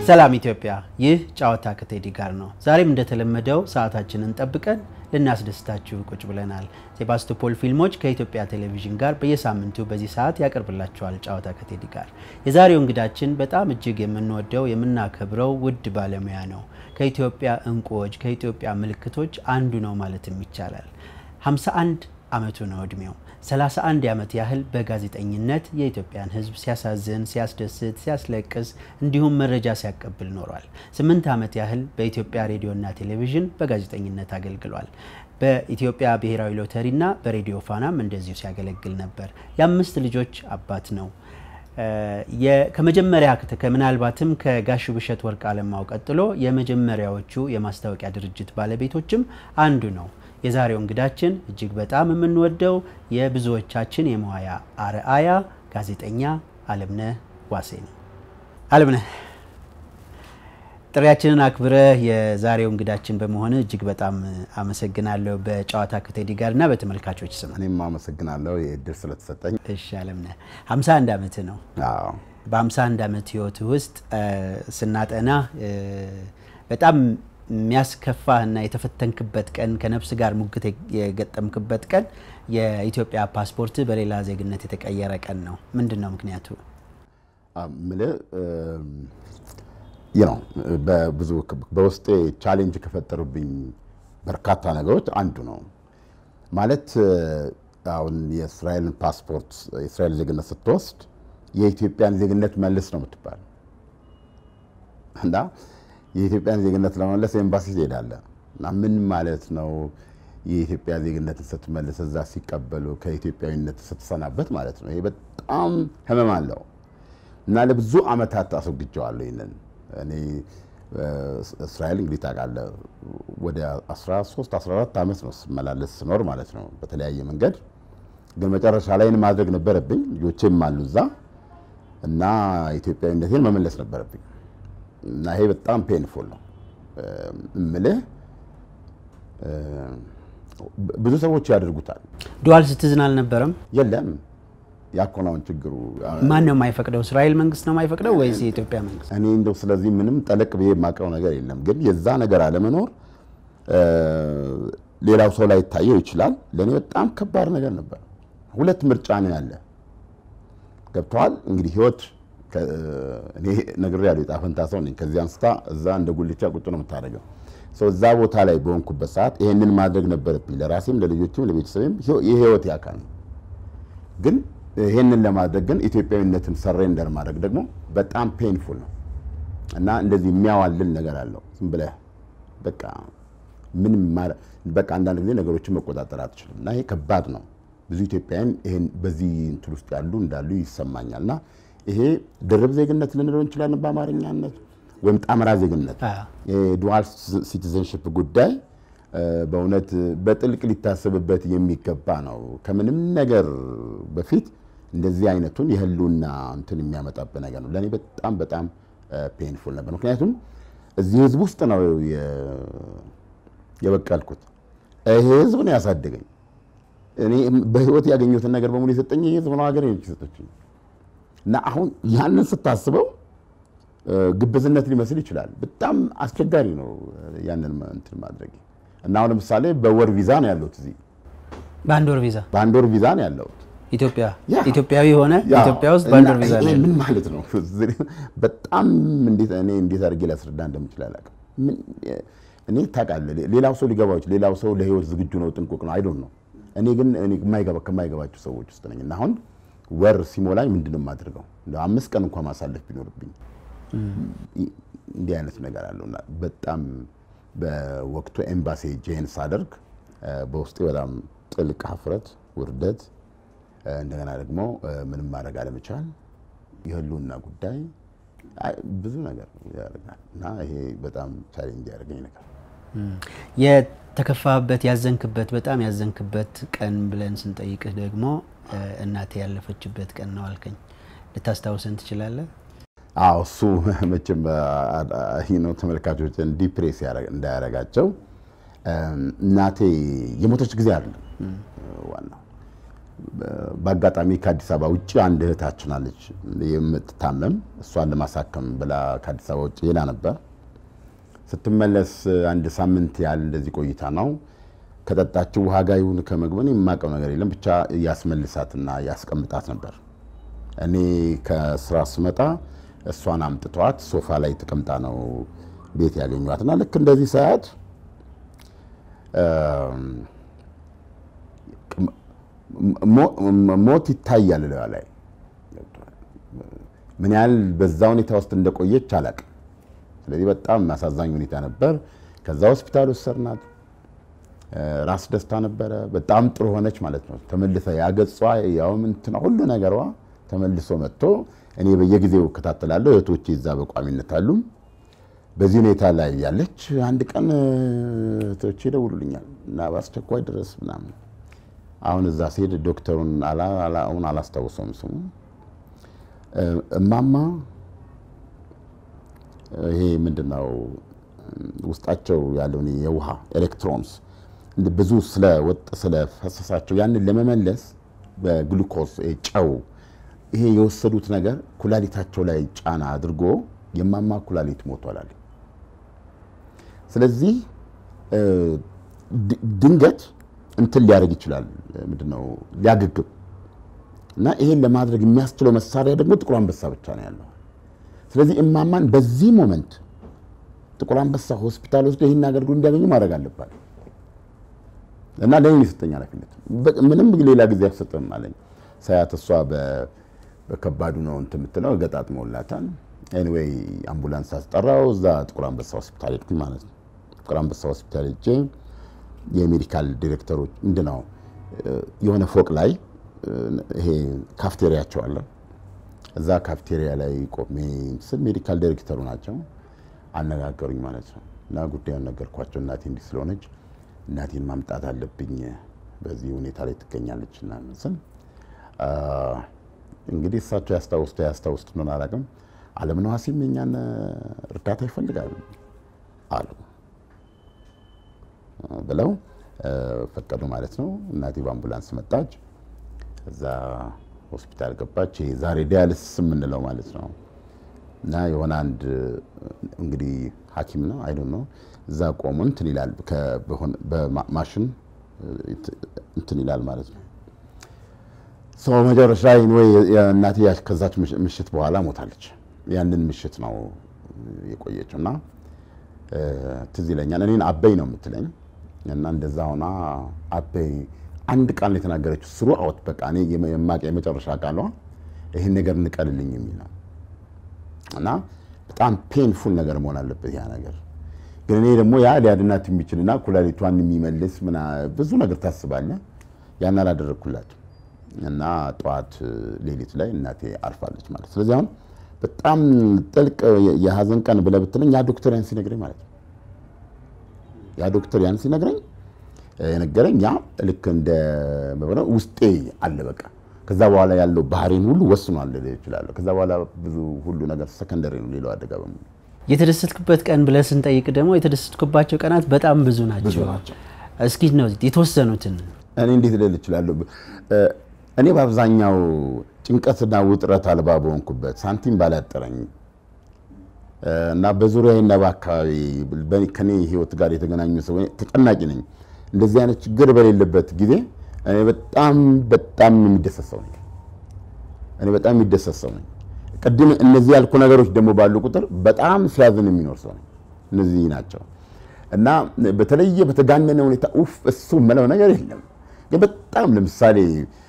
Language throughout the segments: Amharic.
ሰላም ኢትዮጵያ፣ ይህ ጨዋታ ከቴዲ ጋር ነው። ዛሬም እንደተለመደው ሰዓታችንን ጠብቀን ልናስደስታችሁ ቁጭ ብለናል። ሴባስቶፖል ፊልሞች ከኢትዮጵያ ቴሌቪዥን ጋር በየሳምንቱ በዚህ ሰዓት ያቀርብላችኋል ጨዋታ ከቴዲ ጋር። የዛሬው እንግዳችን በጣም እጅግ የምንወደው የምናከብረው ውድ ባለሙያ ነው። ከኢትዮጵያ እንቁዎች፣ ከኢትዮጵያ ምልክቶች አንዱ ነው ማለትም ይቻላል። 51 ዓመቱ ነው እድሜው። 31 ዓመት ያህል በጋዜጠኝነት የኢትዮጵያን ሕዝብ ሲያሳዝን፣ ሲያስደስት፣ ሲያስለቅስ እንዲሁም መረጃ ሲያቀብል ኖሯል። 8 ዓመት ያህል በኢትዮጵያ ሬዲዮና ቴሌቪዥን በጋዜጠኝነት አገልግሏል። በኢትዮጵያ ብሔራዊ ሎተሪና በሬዲዮ ፋናም እንደዚሁ ሲያገለግል ነበር። የአምስት ልጆች አባት ነው። ከመጀመሪያ ምናልባትም ከጋሹ ብሸት ወርቅ አለማው ቀጥሎ የመጀመሪያዎቹ የማስታወቂያ ድርጅት ባለቤቶችም አንዱ ነው። የዛሬው እንግዳችን እጅግ በጣም የምንወደው የብዙዎቻችን የመዋያ አርአያ ጋዜጠኛ አለምነህ ዋሴ ነው። አለምነህ ጥሪያችንን አክብረህ የዛሬው እንግዳችን በመሆን እጅግ በጣም አመሰግናለሁ። በጨዋታ ከቴዲ ጋር እና በተመልካቾች ስም እኔም አመሰግናለሁ ይህ እድል ስለተሰጠኝ። እሺ አለምነህ 51 ዓመት ነው። አዎ በ51 ዓመት ህይወት ውስጥ ስናጠና በጣም የሚያስከፋህ እና የተፈተንክበት ቀን ከነፍስ ጋር ሙግት የገጠምክበት ቀን የኢትዮጵያ ፓስፖርት በሌላ ዜግነት የተቀየረ ቀን ነው። ምንድን ነው ምክንያቱ? ምልህ ነው በብዙ በውስጤ ቻሌንጅ ከፈጠሩብኝ በርካታ ነገሮች አንዱ ነው። ማለት አሁን የእስራኤልን ፓስፖርት የእስራኤል ዜግነት ስትወስድ የኢትዮጵያን ዜግነት መልስ ነው የምትባል እና የኢትዮጵያን ዜግነት ለመመለስ ኤምባሲ ትሄዳለህ እና ምን ማለት ነው? የኢትዮጵያ ዜግነትን ስትመልስ እዛ ሲቀበሉ ከኢትዮጵያዊነት ስትሰናበት ማለት ነው። ይሄ በጣም ህመም አለው እና ለብዙ ዓመታት አስወግጀዋለሁ ይህንን እኔ እስራኤል እንግዲህ ታውቃለህ ወደ 13 14 ዓመት ነው ስመላለስ ስኖር ማለት ነው በተለያየ መንገድ። ግን መጨረሻ ላይ ማድረግ ነበረብኝ። ልጆቼም አሉ እዛ እና ኢትዮጵያዊነቴን መመለስ ነበረብኝ እና ይሄ በጣም ፔንፉል ነው እምልህ። ብዙ ሰዎች ያደርጉታል። ዱዋል ሲቲዝን አልነበረም? የለም ያኮናውን ችግሩ ማን ነው የማይፈቅደው? እስራኤል መንግስት ነው የማይፈቅደው ወይስ የኢትዮጵያ መንግስት? እኔ እንደው ስለዚህ ምንም ጠለቅ ብዬ የማውቀው ነገር የለም። ግን የዛ ነገር አለመኖር ሌላው ሰው ላይ ይታየው ይችላል። ለእኔ በጣም ከባድ ነገር ነበር። ሁለት ምርጫ ነው ያለ። ገብተዋል እንግዲህ ህይወት እኔ ነግሬያለሁ። የዕጣ ፈንታ ሰው ነኝ። ከዚህ አንስታ እዛ እንደ ጉልቻ ቁጭ ነው የምታደርገው። እዛ ቦታ ላይ በሆንኩበት ሰዓት ይሄንን ማድረግ ነበረብኝ። ለራሴም ለልጆችም ለቤተሰብም የህይወት ያካል ነው ግን ይሄንን ለማድረግ ግን ኢትዮጵያዊነትን ሰሬንደር ማድረግ ደግሞ በጣም ፔንፉል ነው እና እንደዚህ የሚያዋልል ነገር አለው። ዝም ብለህ በቃ ምንም በቃ አንዳንድ ጊዜ ነገሮችን መቆጣጠር አትችልም እና ይሄ ከባድ ነው። ብዙ ኢትዮጵያውያን ይሄን በዚህ እንትን ውስጥ ያሉ እንዳሉ ይሰማኛል እና ይሄ ድርብ ዜግነት ልንለው እንችላለን በአማርኛነት ወይም ጣምራ ዜግነት የዱዋል ሲቲዘንሽፕ ጉዳይ በእውነት በጥልቅ ሊታሰብበት የሚገባ ነው። ከምንም ነገር በፊት እንደዚህ አይነቱን የህልውና እንትን የሚያመጣብህ ነገር ነው። ለእኔ በጣም በጣም ፔንፉል ነበር። ምክንያቱም እዚህ ህዝብ ውስጥ ነው የበቀልኩት። ይሄ ህዝብ ነው ያሳደገኝ። እኔ በህይወት ያገኘሁትን ነገር በሙሉ የሰጠኝ ይህ ህዝብ ነው፣ ሀገር የሰጠችኝ እና አሁን ያንን ስታስበው ግብዝነት ሊመስል ይችላል። በጣም አስቸጋሪ ነው ያንን እንትን ማድረግ እና አሁን ለምሳሌ በወር ቪዛ ነው ያለሁት እዚህ በአንድ ወር ቪዛ በአንድ ወር ቪዛ ነው ያለሁት። ኢትዮጵያ ኢትዮጵያዊ ሆነ ኢትዮጵያ ውስጥ በአንድ ወር ቪዛ ነው ምን ማለት ነው? በጣም እንዴት እኔ እንዴት አድርጌ ላስረዳ እንደምችል አላውቅም። እኔ ታውቃለህ፣ ሌላው ሰው ሊገባው ይችላል። ሌላው ሰው ለህይወት ዝግጁ ነው፣ ጥንቁቅ ነው። አይዶን ነው። እኔ ግን ከማይገባቸው ሰዎች ውስጥ ነኝ እና አሁን ወር ሲሞላኝ ምንድን ነው የማደርገው? አምስት ቀን እንኳን ማሳለፍ ቢኖርብኝ እንዲህ አይነት ነገር አለውና በጣም በወቅቱ ኤምባሲ ጄን ሳደርግ በውስጤ በጣም ጥልቅ ሀፍረት፣ ውርደት፣ እንደገና ደግሞ ምንም ማድረግ አለመቻል፣ የህልውና ጉዳይ ብዙ ነገር ያደርጋል እና ይሄ በጣም ቻሌንጅ ያደርገኝ ነገር የተከፋበት ያዘንክበት በጣም ያዘንክበት ቀን ብለን ስንጠይቅህ ደግሞ እናቴ ያለፈችበት ቀን ነው አልከኝ። ልታስታውሰን ትችላለህ? አዎ እሱ መቼም ነው ተመልካቾችን ዲፕሬስ እንዳያረጋቸው እናቴ የሞተች ጊዜ አይደለም ዋናው በአጋጣሚ ከአዲስ አበባ ውጭ አንድ እህታችን አለች የምትታመም እሷን ለማሳከም ብላ ከአዲስ አበባ ውጭ ሄዳ ነበር። ስትመለስ አንድ ሳምንት ያህል እንደዚህ ቆይታ ነው ከጠጣችው ውሃ ጋር ይሁን ከምግብን የማውቀው ነገር የለም ብቻ ያስመልሳትና ያስቀምጣት ነበር። እኔ ከስራ ስመጣ እሷን አምጥተዋት ሶፋ ላይ ተቀምጣ ነው ቤት ያገኘዋት እና ልክ እንደዚህ ሰዓት ሞት ይታያል እለዋ ላይ ምን ያህል በዛ ሁኔታ ውስጥ እንደቆየች አላውቅም። ስለዚህ በጣም አሳዛኝ ሁኔታ ነበር። ከዛ ሆስፒታል ወሰድናት። ራስ ደስታ ነበረ። በጣም ጥሩ ሆነች ማለት ነው። ተመልሰ ያገጿ ያውም እንትና ሁሉ ነገሯ ተመልሶ መጥቶ እኔ በየጊዜው እከታተላለሁ። እህቶቼ እዛ በቋሚነት አሉ። በዚህ ሁኔታ ላይ ያለች አንድ ቀን እህቶቼ ይደውሉልኛል እና በአስቸኳይ ድረስ ምናምን። አሁን እዛ ሲሄድ ዶክተሩን አሁን አላስታውሰውም ስሙ እማማ ይሄ ምንድነው ውስጣቸው ያለውን የውሃ ኤሌክትሮንስ ብዙ ስለወጥ ስለፈሰሳቸው ያንን ለመመለስ በግሉኮስ ጨው ይሄ የወሰዱት ነገር ኩላሊታቸው ላይ ጫና አድርጎ የማማ ኩላሊት ሞቷል አለ። ስለዚህ ድንገት እንትን ሊያደርግ ይችላል ምንድነው ሊያገግም እና ይሄን ለማድረግ የሚያስችለው መሳሪያ ደግሞ ጥቁር አንበሳ ብቻ ነው ያለው። ስለዚህ እማማን በዚህ ሞመንት ጥቁር አንበሳ ሆስፒታል ወስዶ ይህን አገልግሎት እንዲያገኙ ማድረግ አለባት እና ለእኔ የሰጠኝ ኃላፊነት ምንም ሌላ ጊዜ አልሰጠም አለኝ። ሳያት እሷ በከባዱ ነው እንትን የምትለው ገጣጥመውላታል። ኤኒዌይ አምቡላንስ አስጠራው። እዛ ጥቁር አንበሳ ሆስፒታል ሄድኩኝ ማለት ነው። ጥቁር አንበሳ ሆስፒታል ሄጄ የሜዲካል ዲሬክተሮች ምንድን ነው የሆነ ፎቅ ላይ ይሄ ካፍቴሪያቸው አለ። እዛ ካፍቴሪያ ላይ ቆሜ ስል ሜዲካል ዳይሬክተሩ ናቸው አነጋገሩኝ ማለት ነው። እና ጉዳዩን ነገርኳቸው። እናቴ እንዲህ ስለሆነች እናቴን ማምጣት አለብኝ፣ በዚህ ሁኔታ ላይ ትገኛለች እና ስል እንግዲህ እሳቸው ያስታውስቱ ያስታውስቱ ነው አላውቅም። አለምነህ ዋሴም የእኛን እርዳታ ይፈልጋሉ አሉ ብለው ፈቀዱ ማለት ነው። እናቴ በአምቡላንስ መጣች። እዛ ሆስፒታል ገባች። ይሄ ዛሬ ዲያልስስ የምንለው ማለት ነው። እና የሆነ አንድ እንግዲህ ሐኪም ነው አይ ነው እዛ ቆሞ እንትን ይላል በማሽን እንትን ይላል ማለት ነው። ሰው መጨረሻ ወይ እናቴ ከዛች ምሽት በኋላ ሞታለች። ያንን ምሽት ነው የቆየችው እና ትዝ ይለኛል። እኔን አበይ ነው የምትለኝ እና እንደዛ ሆና አበይ አንድ ቃል ነው የተናገረችው። ስሩ አወት በቃ እኔ የማውቅ የመጨረሻ ቃሏ ይህን ነገር እንቀልልኝ የሚል ነው እና በጣም ፔንፉል ነገር መሆን አለበት ያ ነገር። ግን እኔ ደግሞ ያ ሊያድናት የሚችልና ኩላሊቷን የሚመልስ ምና ብዙ ነገር ታስባለህ። ያን አላደረግኩላትም እና ጠዋት ሌሊት ላይ እናቴ አርፋለች ማለት ስለዚህ አሁን በጣም ጥልቅ የሀዘን ቀን ብለህ ብትለኝ ያ ዶክተር ያን ሲነግረኝ ማለት ነው ያ ዶክተር ያን ሲነግረኝ የነገረኝ ያ ልክ እንደ ውስጤ አለ በቃ ከዛ በኋላ ያለው ባህሪን ሁሉ ወስኗል ልል እችላለሁ። ከዛ በኋላ ብዙ ሁሉ ነገር ሰከንደሪ ነው፣ ሌላው አደጋ በሙሉ የተደሰትክበት ቀን ብለህ ስንጠይቅ ደግሞ የተደሰትኩባቸው ቀናት በጣም ብዙ ናቸው። እስኪ ነው የተወሰኑትን እኔ እንዴት ልል እችላለሁ? እኔ በአብዛኛው ጭንቀትና ውጥረት አልባ በሆንኩበት ሳንቲም ባላጠረኝ እና በዙሪያዬና በአካባቢ ከኔ ህይወት ጋር የተገናኙ ሰው ተጨናቂ ነኝ። እንደዚህ አይነት ችግር በሌለበት ጊዜ እኔ በጣም በጣም የሚደሰት ሰው ነኝ። እኔ በጣም የሚደሰት ሰው ነኝ። ቅድም እነዚህ ያልኩ ነገሮች ደግሞ ባሉ ቁጥር በጣም ሲያዝን የሚኖር ሰው ነኝ። እነዚህ ናቸው እና በተለየ በተጋነነ ሁኔታ ኡፍ እሱ የምለው ነገር የለም። ግን በጣም ለምሳሌ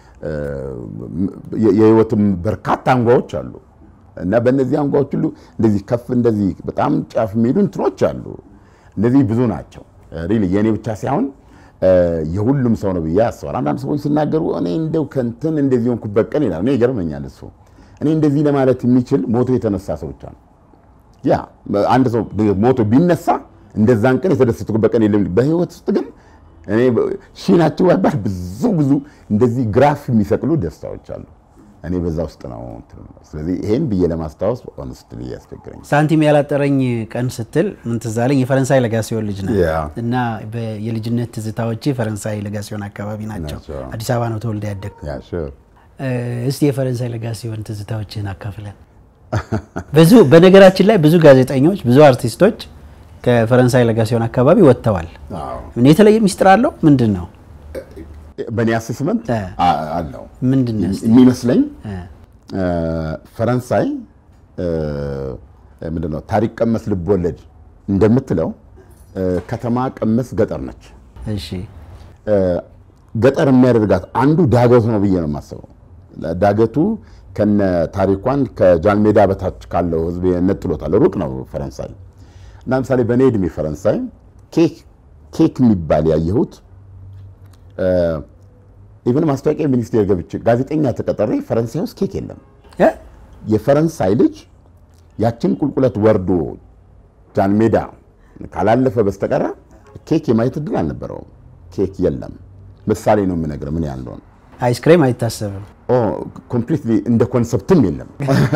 የህይወትም በርካታ አንጓዎች አሉ እና በእነዚህ አንጓዎች ሁሉ እንደዚህ ከፍ እንደዚህ በጣም ጫፍ የሚሄዱ እንትኖች አሉ። እነዚህ ብዙ ናቸው። ሪሊ የእኔ ብቻ ሳይሆን የሁሉም ሰው ነው ብዬ አስባለሁ። አንዳንድ ሰዎች ሲናገሩ እኔ እንደው ከንትን እንደዚህ ሆንኩበት ቀን ይላል። እኔ ይገርመኛል እሱ እኔ እንደዚህ ለማለት የሚችል ሞቶ የተነሳ ሰው ብቻ ነው። ያ አንድ ሰው ሞቶ ቢነሳ እንደዛን ቀን የተደሰትኩበት ቀን የለም። በህይወት ውስጥ ግን እኔ ሺ ናቸው ባይባል ብዙ ብዙ እንደዚህ ግራፍ የሚሰቅሉ ደስታዎች አሉ። እኔ በዛ ውስጥ ነው። እንትን ነው። ስለዚህ ይሄን ብዬ ለማስታወስ ሆነስትሊ ያስቸግረኝ። ሳንቲም ያላጠረኝ ቀን ስትል ምን ትዝ አለኝ? የፈረንሳይ ለጋሲዮን ልጅ ነው ያ። እና በ- የልጅነት ትዝታዎቼ ፈረንሳይ ለጋሲዮን አካባቢ ናቸው። ናቸው። አዲስ አበባ ነው ተወልደ ያደግ ያ ሹር እስቲ የፈረንሳይ ለጋሲዮን ትዝታዎችን አካፍለን። ብዙ በነገራችን ላይ ብዙ ጋዜጠኞች ብዙ አርቲስቶች ከፈረንሳይ ለጋሲዮን አካባቢ ወጥተዋል። ምን የተለየ ሚስጥር አለው? ምንድን ነው በእኔ አሴስመንት እ። አለው ምንድን ነው እስቲ? የሚመስለኝ እ፣ እ፣ ፈረንሳይ እ፣ ምንድን ነው ታሪክ ቀመስ ልቦለድ እንደምትለው እ፣ ከተማ ቀመስ ገጠር ነች። እሺ እ፣ ገጠር የሚያደርጋት አንዱ ዳገቱ ነው ብዬ ነው የማስበው። ዳገቱ ከነ ታሪኳን ከጃንሜዳ በታች ካለው ሕዝብ ነጥሎታል። ሩቅ ነው ፈረንሳይ እና ለምሳሌ በእኔ ዕድሜ ፈረንሳይ ኬክ ኬክ የሚባል ያየሁት ኢቨን ማስታወቂያ ሚኒስቴር ገብቼ ጋዜጠኛ ተቀጠሬ ፈረንሳይ ውስጥ ኬክ የለም። እ? የፈረንሳይ ልጅ ያችን ቁልቁለት ወርዶ ጃን ሜዳ ካላለፈ በስተቀረ ኬክ የማየት እድል አልነበረውም። ኬክ የለም። ምሳሌ ነው የምነግርህ ምን ያህል እንደሆነ። አይስክሬም አይታሰብም። ኮምፕሊትሊ እንደ ኮንሰፕትም የለም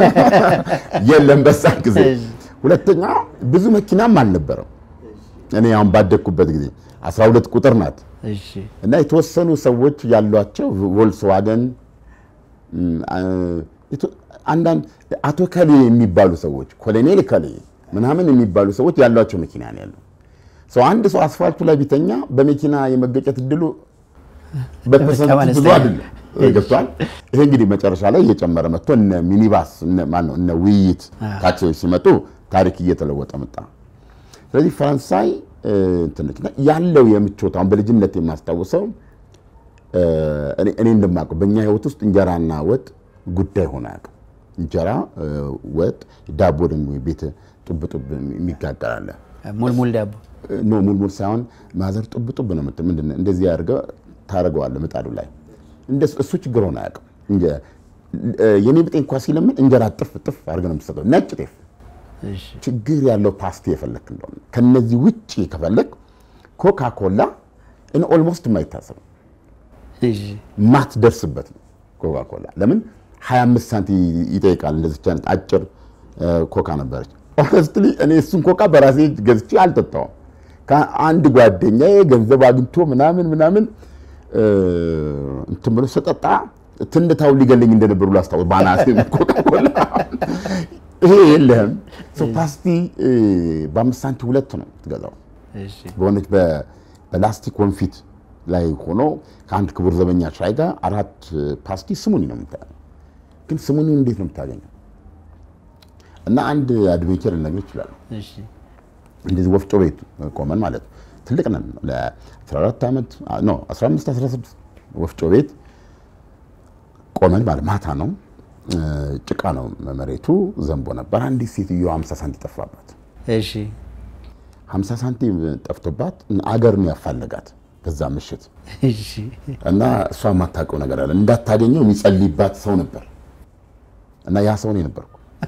የለም በዛ ጊዜ። ሁለተኛ ብዙ መኪናም አልነበረም። እኔ አሁን ባደግኩበት ጊዜ 12 ቁጥር ናት እሺ እና የተወሰኑ ሰዎች ያሏቸው ቮልስዋገን እም፣ አ- የቶ- አንዳንድ አቶ ከሌ የሚባሉ ሰዎች ኮሎኔል ከሌ ምናምን የሚባሉ ሰዎች ያሏቸው መኪና ነው ያለው። ሰው አንድ ሰው አስፋልቱ ላይ ቢተኛ በመኪና የመገጨት እድሉ በፐርሰንት በጣም ብዙ አነስተኛ። አይደለም። ገብቷል። ይሄ እንግዲህ መጨረሻ ላይ እየጨመረ መጥቶ እነ ሚኒባስ እነ ማነው እነ ውይይት ታክሲዎች ሲመጡ ታሪክ እየተለወጠ መጣ። ስለዚህ ፈረንሳይ እ፣ እንትን ነች እና ያለው የምቾት አሁን በልጅነት የማስታውሰው እ፣ እኔ እኔ እንደማውቀው በእኛ ህይወት ውስጥ እንጀራና ወጥ ጉዳይ ሆነ አያውቅም። እንጀራ እ፣ ወጥ፣ ዳቦ ደግሞ ቤት ጡብ ጡብ የሚጋገር አለ። ሙልሙል ዳቦ ኖ ሙልሙል ሳይሆን ማዘር ጡብ ጡብ ነው የምትል ምንድን ነው እንደዚህ አድርገህ ታደርገዋለህ ምጣዱ ላይ እንደሱ እሱ ችግር ሆነ አያውቅም። እንጀ- እ፣ የኔ ብጤ እንኳ ሲለምን እንጀራ ጥፍ ጥፍ አድርገህ ነው የምትሰጠው ነጭ ጤፍ እሺ ችግር ያለው ፓስቲ የፈለክ እንደሆነ ከነዚህ ውጭ ከፈለክ ኮካ ኮላ እን ኦልሞስት የማይታሰብ እሺ ማትደርስበት ነው ኮካ ኮላ። ለምን 25 ሳንቲ ይጠይቃል። እንደዚች አይነት አጭር እ፣ ኮካ ነበረች። ኦነስትሊ እኔ እሱን ኮካ በራሴ እጅ ገዝቼ አልጠጣውም። ከአንድ ጓደኛዬ ገንዘብ አግኝቶ ምናምን ምናምን እ፣ እንትን ብሎ ስጠጣ ትንታው ሊገለኝ እንደነበሩ ላስታውስ ባናሴ ኮካ ኮላ ይሄ የለህም። ሰው ፓስቲ እ፣ በአምስት ሳንቲ ሁለት ነው ትገዛው እሺ በሆነች በ- በላስቲክ ወንፊት ላይ ሆኖ ከአንድ ክቡር ዘበኛ ሻይ ጋር አራት ፓስቲ ስሙኒ ነው የምታየው። ግን ስሙኒ እንዴት ነው የምታገኘው? እና አንድ አድቬንቸር ልነግርህ እችላለሁ። እሺ እንደዚህ ወፍጮ ቤት ቆመን ማለት ነው። ትልቅ ነን። ለ14 ዓመት ኖ 15 16 ወፍጮ ቤት ቆመን ማለት ማታ ነው። እ፣ ጭቃ ነው መሬቱ፣ ዘንቦ ነበር። አንዲት ሴትዮ 50 ሳንቲ ጠፋባት። እሺ 50 ሳንቲም ጠፍቶባት አገር ነው ያፋለጋት በዛ ምሽት እሺ እና እሷ የማታውቀው ነገር አለ። እንዳታገኘው የሚጸልይባት ሰው ነበር እና ያ ሰው እኔ ነበርኩ።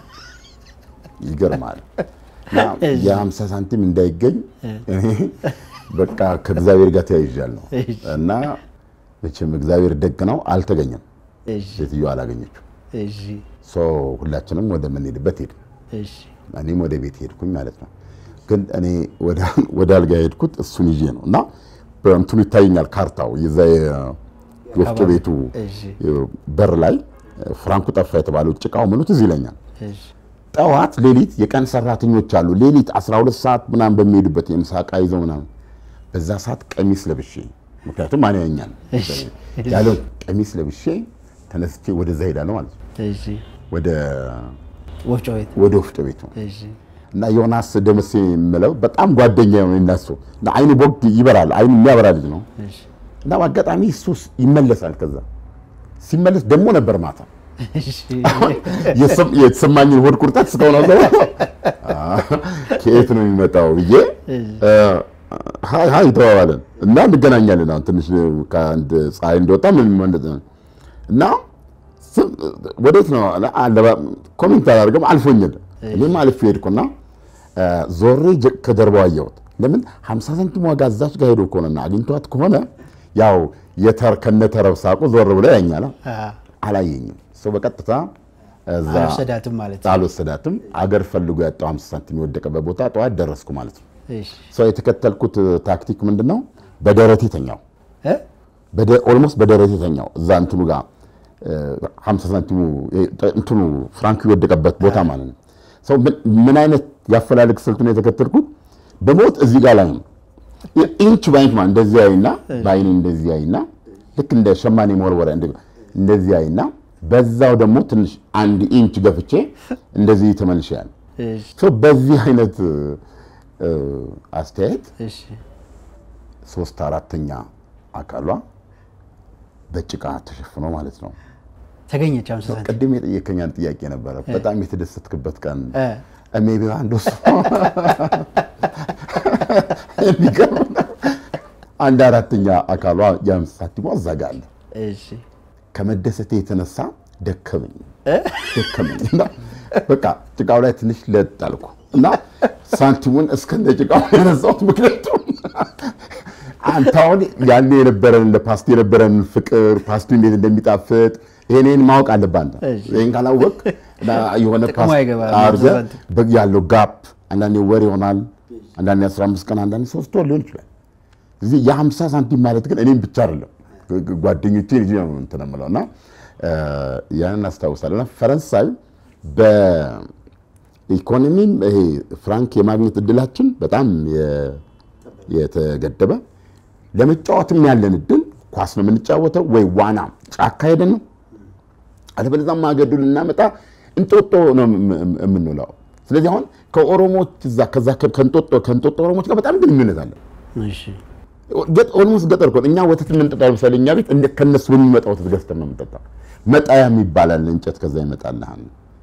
ይገርማል። እና የ50 ሳንቲም እንዳይገኝ እኔ በቃ ከእግዚአብሔር ጋር ተያይዣለሁ እና መቼም እግዚአብሔር ደግ ነው፣ አልተገኘም። እሺ ሴትዮዋ አላገኘችው። እሺ ሶ ሁላችንም ወደ ምንሄድበት ሄድን። እሺ እኔም ወደ ቤት ሄድኩኝ ማለት ነው። ግን እኔ ወደ- ወደ አልጋ የሄድኩት እሱን ይዤ ነው እና በእንትኑ ይታየኛል ካርታው የዛ የወፍጮ ቤቱ እሺ በር ላይ ፍራንኩ ጠፋ የተባለው ጭቃው ምኑ ትዝ ይለኛል። እሺ ጠዋት ሌሊት የቀን ሰራተኞች አሉ። ሌሊት 12 ሰዓት ምናምን በሚሄዱበት የምሳ ዕቃ ይዘው ምናምን በዛ ሰዓት ቀሚስ ለብሼ ምክንያቱም ማን ያኛል ያለው ቀሚስ ለብሼ ተነስቼ ወደዛ ሄዳለሁ ማለት ነው። እሺ ወደ ወፍጮ ቤት ወደ ወፍጮ ቤቱ እሺ እና ዮናስ ደምሴ የምለው በጣም ጓደኛ የሆነ እናሱ እና አይኑ ቦግ ይበራል። አይኑ የሚያበራ ልጅ ነው። እሺ እና በአጋጣሚ እሱ ይመለሳል። ከዛ ሲመለስ ደግሞ ነበር ማታ እሺ የሰም- የተሰማኝን ሆድ ቁርጠት እስከሆነ ሰው ከየት ነው የሚመጣው ብዬ እ፣ ሀይ ሀይ ተባባለን እና እንገናኛለን። አሁን ትንሽ ከአንድ ፀሐይ እንደወጣ ምን ማለት ነው እና ስም- ወዴት ነው አለ። አለባ- ኮሜንት አላደርግም አልፎኛል። እኔም አልፌ ሄድኩና እ፣ ዞሬ ጀ- ከጀርባው አየሁት። ለምን 50 ሳንቲም ዋጋ እዛች ጋር ሄዶ ከሆነና አግኝቷት ከሆነ ያው የተር ከነተረብ ሳቁ ዞር ብሎ ያኛል። አ አላየኝም። ሰው በቀጥታ እዛ አልወሰዳትም ማለት ነው። አልወሰዳትም። አገር ፈልጎ ያጣው 50 ሳንቲም የወደቀበት ቦታ ጠዋት ደረስኩ ማለት ነው። እሺ ሰው የተከተልኩት ታክቲክ ምንድን ነው? በደረቴ ተኛው እ? ኦልሞስት በደረቴ ተኛው እዛ እንትኑ ጋር እ፣ 50 ሳንቲሙ እ፣ እንትኑ ፍራንኩ የወደቀበት ቦታ ማለት ነው። ሰው ምን- ምን አይነት ያፈላልግ ስልቱን የተከተልኩት በሞት እዚህ ጋር ላይ ነው ኢንች ባይንች ማለት እንደዚህ አይና በአይኔ እንደዚህ አይና ልክ እንደ ሸማኔ መወርወሪያ እንደ- እንደዚህ አይና በዛው ደግሞ ትንሽ አንድ ኢንች ገፍቼ እንደዚህ ተመልሻል። እሺ ሶ በዚህ አይነት እ፣ አስተያየት እሺ ሶስት አራተኛ አካሏ በጭቃ ተሸፍኖ ማለት ነው። ተገኘች 50 ሳንቲም ቅድም የጠየከኛን ጥያቄ ነበረ። በጣም የተደሰትክበት ቀን እ ሜቢ አንዱ እሱ የሚገርም ነው። አንድ አራተኛ አካሏ የአምስት ሳንቲሟ እዛ ጋ አለ። እሺ ከመደሰቴ የተነሳ ደከመኝ ደከመኝ እና በቃ ጭቃው ላይ ትንሽ ለጥ አልኩ እና ሳንቲሙን እስከነ ጭቃው ያነሳሁት። ምክንያቱም አንተ አሁን ያኔ የነበረን ለፓስቲ የነበረን ፍቅር ፓስቲ እንዴት እንደሚጣፍጥ ይሄንን ማወቅ አለብህ አንተ። እሺ። ይሄን ካላወቅ እና የሆነ ጥቅሙ ፓስቲ አይገባም። አድርገህ ሳንቲም። በ- ያለው ጋፕ አንዳንዴ ወር ይሆናል፣ አንዳንዴ 15 ቀን፣ አንዳንዴ ሶስት ወር ሊሆን ይችላል። እዚህ የ50 ሳንቲም ማለት ግን እኔም ብቻ አይደለም ግ- ጓደኞቼ ልጅ ነው እንትን የምለው እና እ፣ ያንን አስታውሳለሁ። እና ፈረንሳይ በኢኮኖሚም ይሄ ፍራንክ የማግኘት እድላችን በጣም የ- የተገደበ ለመጫወትም ያለን እድል ኳስ ነው የምንጫወተው ወይ ዋና ጫካ ሄደን ነው አለበለዚያ ማገዱ ልናመጣ እንጦጦ ነው የም- የም- የምንውለው። ስለዚህ አሁን ከኦሮሞች እዛ ከዛ ከእንጦጦ ከእንጦጦ ኦሮሞች ጋር በጣም ግንኙነት አለ። እሺ ኦልሞስት ገጠር እኮ ነው። እኛ ወተት የምንጠጣው ለምሳሌ እኛ ቤት እንደ ከነሱ በሚመጣ ወተት ገዝተን ነው የምንጠጣው። መጣያ የሚባላል እንጨት ከዛ ይመጣልሃል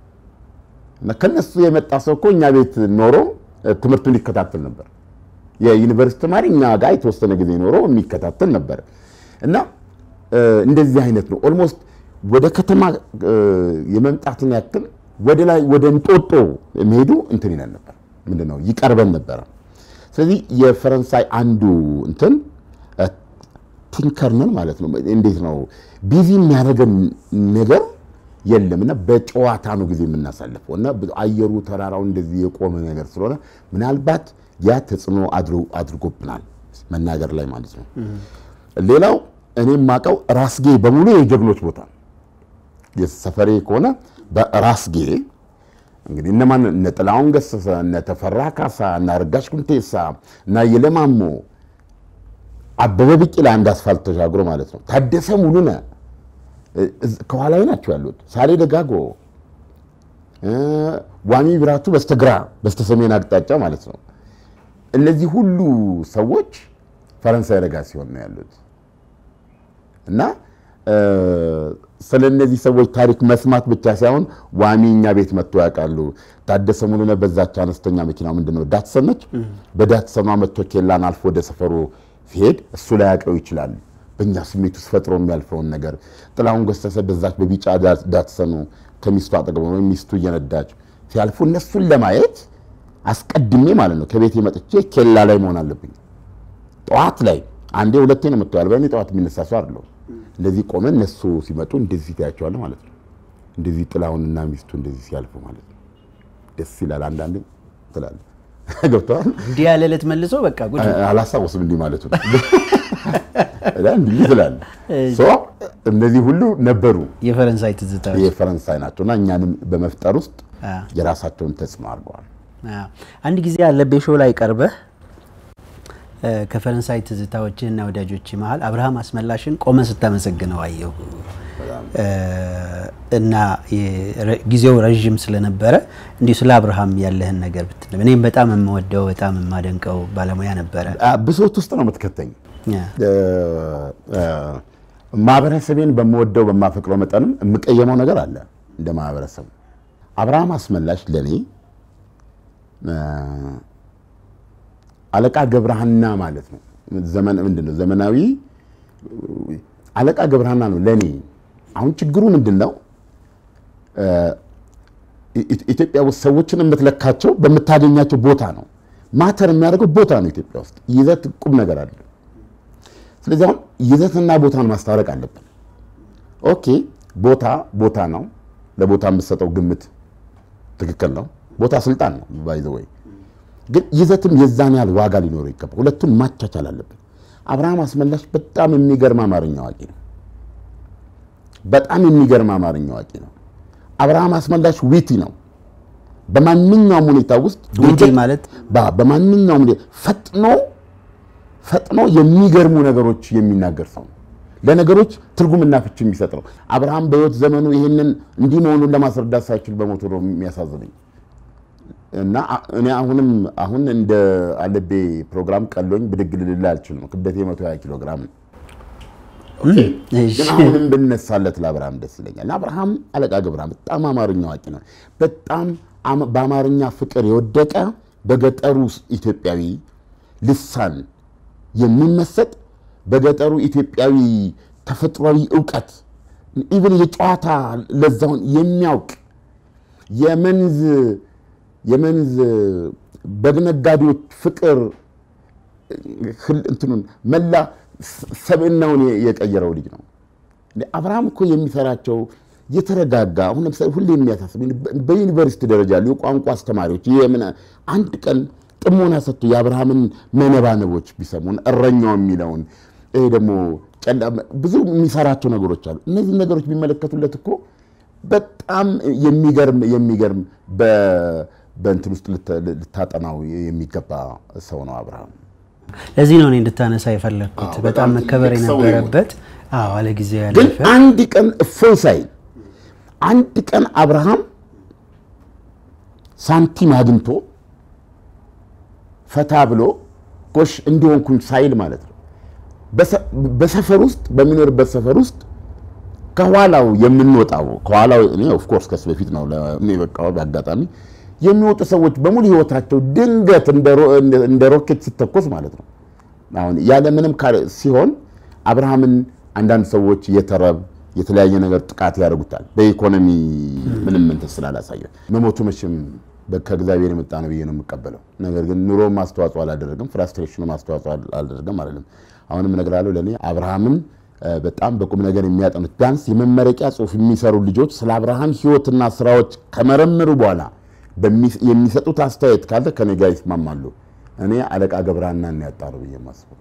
እና ከነሱ የመጣ ሰው እኮ እኛ ቤት ኖሮ እ፣ ትምህርቱን ይከታተል ነበር። የዩኒቨርሲቲ ተማሪ እኛ ጋር የተወሰነ ጊዜ ኖሮ የሚከታተል ነበር እና እ፣ እንደዚህ አይነት ነው። ኦልሞስት ወደ ከተማ እ፣ የመምጣትን ያክል ወደ ላይ ወደ እንጦጦ የሚሄዱ እንትን ይለን ነበር። ምንድን ነው ይቀርበን ነበረ። ስለዚህ የፈረንሳይ አንዱ እንትን እ፣ ቲንከርነን ማለት ነው። እንዴት ነው ቢዚ የሚያደርገን ነገር የለም እና በጨዋታ ነው ጊዜ የምናሳልፈው እና አየሩ ተራራው እንደዚህ የቆመ ነገር ስለሆነ ምናልባት ያ ተጽዕኖ አድሮ- አድርጎብናል መናገር ላይ ማለት ነው። ሌላው እኔ የማውቀው ራስጌ በሙሉ የጀግኖች ቦታ ነው። የሰፈሬ ከሆነ በራስጌ እንግዲህ እነማን እነ ጥላሁን ገሰሰ እነ ተፈራ ካሳ እነ አረጋሽ ኩንቴሳ እና የለማሞ አበበ ቢቂላ አንድ አስፋልት ተሻግሮ ማለት ነው። ታደሰ ሙሉነ እዝ- ከኋላዬ ናቸው ያሉት። ሳሌ ደጋጎ እ፣ ዋሚ ብራቱ በስተግራ በስተሰሜን አቅጣጫ ማለት ነው። እነዚህ ሁሉ ሰዎች ፈረንሳይ ረጋ ሲሆን ነው ያሉት እና እ፣ ስለ እነዚህ ሰዎች ታሪክ መስማት ብቻ ሳይሆን ዋሚ እኛ ቤት መጥቶ ያውቃሉ። ታደሰ ሙሉነ በዛች አነስተኛ መኪና ምንድን ነው ዳትሰን ነች። በዳትሰኗ መጥቶ ኬላን አልፎ ወደ ሰፈሩ ሲሄድ እሱ ላይ ያውቀው ይችላል። በእኛ ስሜት ውስጥ ፈጥሮ የሚያልፈውን ነገር ጥላሁን ገሰሰ በዛች በቢጫ ዳ- ዳትሰኑ ከሚስቱ አጠገብ ወይም ሚስቱ እየነዳች ሲያልፉ እነሱን ለማየት አስቀድሜ ማለት ነው ከቤቴ መጥቼ ኬላ ላይ መሆን አለብኝ። ጠዋት ላይ አንዴ ሁለቴ ነው የምትዋል። በእኔ ጠዋት የሚነሳ ሰው አይደለሁም። እንደዚህ ቆመ እነሱ ሲመጡ እንደዚህ ታያቸዋለህ ማለት ነው። እንደዚህ ጥላሁንና ሚስቱ እንደዚህ ሲያልፉ ማለት ነው። ደስ ይላል። አንዳንዴ ትላለህ ገብተዋል። እንዲህ ያለ ዕለት መልሶ በቃ ጉድ ነው። አላስታውስም እንዲህ ማለቱ ነው። እና እንዲህ ትላለህ። ሶ እነዚህ ሁሉ ነበሩ የፈረንሳይ ትዝታዎች የፈረንሳይ ናቸው እና እኛንም በመፍጠር ውስጥ አ፣ የራሳቸውን ተጽዕኖ አድርገዋል። አ። አንድ ጊዜ አለቤ ሾው ላይ ቀርበህ እ፣ ከፈረንሳይ ትዝታዎችህና ወዳጆች መሀል አብርሃም አስመላሽን ቆመ ስታመሰግነው አየሁ እ፣ እና የረ- ጊዜው ረዥም ስለነበረ እንዲሁ ስለ አብርሃም ያለህን ነገር ብትል እኔም በጣም የምወደው በጣም የማደንቀው ባለሙያ ነበረ። አ፣ ብሶት ውስጥ ነው የምትከተኝ። አ፣ እ፣ እ፣ ማህበረሰቤን በምወደው በማፈቅረው መጠንም የምቀየመው ነገር አለ። እንደ ማህበረሰብ አብርሃም አስመላሽ ለእኔ እ፣ አለቃ ገብረሃና ማለት ነው። ዘመን ምንድን ነው ዘመናዊ አለቃ ገብረሃና ነው ለእኔ። አሁን ችግሩ ምንድን ነው? እ፣ ኢ- ኢትዮጵያ ውስጥ ሰዎችን የምትለካቸው በምታገኛቸው ቦታ ነው። ማተር የሚያደርገው ቦታ ነው። ኢትዮጵያ ውስጥ ይዘት ቁም ነገር አለ። ስለዚህ አሁን ይዘትና ቦታን ማስታረቅ አለብን። ኦኬ ቦታ ቦታ ነው። ለቦታ የምትሰጠው ግምት ትክክል ነው። ቦታ ስልጣን ነው ባይዘ ወይ ግን ይዘትም የዛን ያህል ዋጋ ሊኖረው ይገባል። ሁለቱን ማቻቻል አለብን። አብርሃም አስመላሽ በጣም የሚገርም አማርኛ አዋቂ ነው። በጣም የሚገርም አማርኛ አዋቂ ነው። አብርሃም አስመላሽ ዊቲ ነው። በማንኛውም ሁኔታ ውስጥ ዊቲ ማለት ባ- በማንኛውም ሁኔታ ፈጥኖ ፈጥኖ የሚገርሙ ነገሮች የሚናገር ሰው ነው። ለነገሮች ትርጉምና ፍች የሚሰጥ ነው። አብርሃም በሕይወት ዘመኑ ይህንን እንዲህ መሆኑን ለማስረዳት ሳይችል በሞቱ ነው የሚያሳዝነኝ። እና አ- እኔ አሁንም አሁን እንደ አለቤ ፕሮግራም ቀሎኝ ብድግ ልልል አልችልም። ክብደቴ 120 ኪሎ ግራም ነው። እሺ። ግን አሁንም ብነሳለት ለአብርሃም ደስ ይለኛል። እና አብርሃም አለቃ ገብረሃም በጣም አማርኛ አዋቂ ነው። በጣም አም- በአማርኛ ፍቅር የወደቀ በገጠሩ ኢትዮጵያዊ ልሳን የሚመሰጥ በገጠሩ ኢትዮጵያዊ ተፈጥሯዊ እውቀት ኢቭን የጨዋታ ለዛውን የሚያውቅ የመንዝ የመንዝ በግ ነጋዴዎች ፍቅር ህል- እንትኑን መላ ስ- ሰብዕናውን የ- የቀየረው ልጅ ነው። እንደ አብርሃም እኮ የሚሰራቸው የተረጋጋ አሁን ለምሳሌ ሁሌ የሚያሳስብ በዩኒቨርሲቲ ደረጃ ያሉ የቋንቋ አስተማሪዎች የምን አንድ ቀን ጥሞና ሰጥቶ የአብርሃምን መነባነቦች ቢሰሙን እረኛው የሚለውን ይሄ ደግሞ ጨላ- ብዙ የሚሰራቸው ነገሮች አሉ። እነዚህ ነገሮች ቢመለከቱለት እኮ በጣም የሚገርም የሚገርም በ- በእንትን ውስጥ ልተ- ልታጠናው የሚገባ ሰው ነው አብርሃም። ለዚህ ነው እኔ እንድታነሳ የፈለግኩት። አዎ፣ በጣም በጣም መከበር ትልቅ ሰው ነው የነበረበት አዎ፣ አለ ጊዜው ግን ያለፈ አንድ ቀን እፎይ ሳይል አንድ ቀን አብርሃም ሳንቲም አግኝቶ ፈታ ብሎ ጎሽ እንዲሆንኩኝ ሳይል ማለት ነው። በሰ- በሰፈር ውስጥ በሚኖርበት ሰፈር ውስጥ ከኋላው የምንወጣው ከኋላው እኔ ኦፍኮርስ ከሱ በፊት ነው ለእኔ በቃ በአጋጣሚ የሚወጡ ሰዎች በሙሉ ህይወታቸው ድንገት እንደ ሮ- እንደ- እንደ ሮኬት ሲተኮስ ማለት ነው። አሁን ያለ ምንም ካለ- ሲሆን አብርሃምን አንዳንድ ሰዎች የተረብ የተለያየ ነገር ጥቃት ያደርጉታል። በኢኮኖሚ ምንም እንትን ስላላሳየ መሞቱ መቼም በ- ከእግዚአብሔር የመጣ ነው ብዬ ነው የምቀበለው። ነገር ግን ኑሮም አስተዋጽኦ አላደረግም፣ ፍራስትሬሽኑም አስተዋጽኦ አል- አላደረግም አይደለም። አሁንም እነግራለሁ ለእኔ አብርሃምን እ፣ በጣም በቁም ነገር የሚያጠኑት ቢያንስ የመመረቂያ ጽሑፍ የሚሰሩ ልጆች ስለ አብርሃም ህይወትና ስራዎች ከመረመሩ በኋላ በሚ- የሚሰጡት አስተያየት ካለ ከኔ ጋር ይስማማሉ። እኔ አለቃ ገብረሃናን ነው ያጣ ነው ብዬ የማስበው።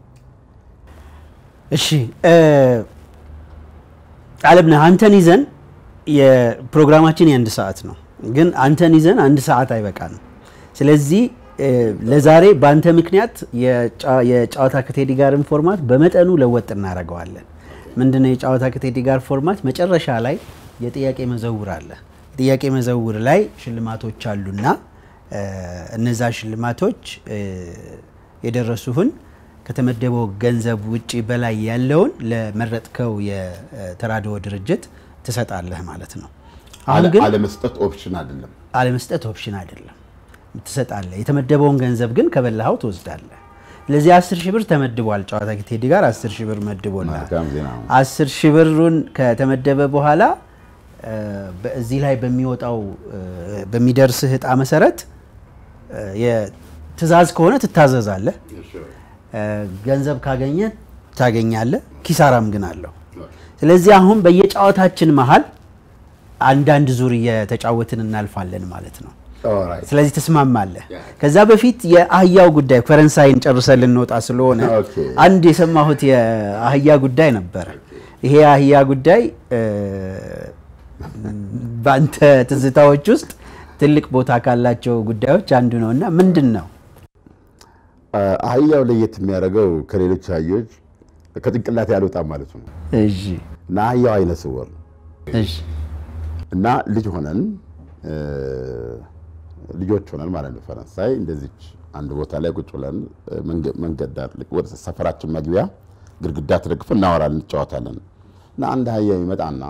እሺ እ፣ አለምነህ አንተን ይዘን የፕሮግራማችን የአንድ ሰዓት ነው፣ ግን አንተን ይዘን አንድ ሰዓት አይበቃንም። ስለዚህ እ፣ ለዛሬ በአንተ ምክንያት የጫ- የጨዋታ ከቴዲ ጋርን ፎርማት በመጠኑ ለወጥ እናደርገዋለን። ምንድነው የጨዋታ ከቴዲ ጋር ፎርማት? መጨረሻ ላይ የጥያቄ መዘውር አለ። ጥያቄ መዘውር ላይ ሽልማቶች አሉና እ፣ እነዛ ሽልማቶች እ፣ የደረሱህን ከተመደበው ገንዘብ ውጪ በላይ ያለውን ለመረጥከው የተራድኦ ድርጅት ትሰጣለህ ማለት ነው። አሁን አለ- ግን አለመስጠት ኦፕሽን አይደለም። አለመስጠት ኦፕሽን አይደለም፣ ትሰጣለህ። የተመደበውን ገንዘብ ግን ከበላኸው ትወስዳለህ። ስለዚህ አስር ሺህ ብር ተመድቧል። ጨዋታ ቴዲ ጋር አስር ሺህ ብር መድቦልሃል። መልካም ዜና ነው። አስር ሺህ ብሩን ከተመደበ በኋላ እ፣ በዚህ ላይ በሚወጣው እ፣ በሚደርስህ እጣ መሰረት እ፣ የትእዛዝ ከሆነ ትታዘዛለህ። እ፣ ገንዘብ ካገኘ ታገኛለህ። ኪሳራም ግን አለው። ስለዚህ አሁን በየጨዋታችን መሀል አንዳንድ ዙር እየተጫወትን እናልፋለን ማለት ነው። ኦልራይት። ስለዚህ ትስማማለህ። ከዛ በፊት የአህያው ጉዳይ ፈረንሳይን ጨርሰን ልንወጣ ስለሆነ ኦኬ። አንድ የሰማሁት የአህያ ጉዳይ ነበረ። ይሄ የአህያ ጉዳይ እ፣ በአንተ ትዝታዎች ውስጥ ትልቅ ቦታ ካላቸው ጉዳዮች አንዱ ነው እና ምንድን ነው? አህያው ለየት የሚያደርገው ከሌሎች አህዮች ከጭንቅላት ያልወጣም ማለት ነው እሺ እና አህያው አይነ ስውር ነው እሺ እና ልጅ ሆነን እ፣ ልጆች ሆነን ማለት ነው ፈረንሳይ እንደዚች አንድ ቦታ ላይ ቁጭ ብለን እ፣ መንገ- መንገድ ዳር ልክ ወደ ሰፈራችን መግቢያ ግድግዳ ተደግፈን እናወራለን፣ እንጫወታለን እና አንድ አህያ ይመጣና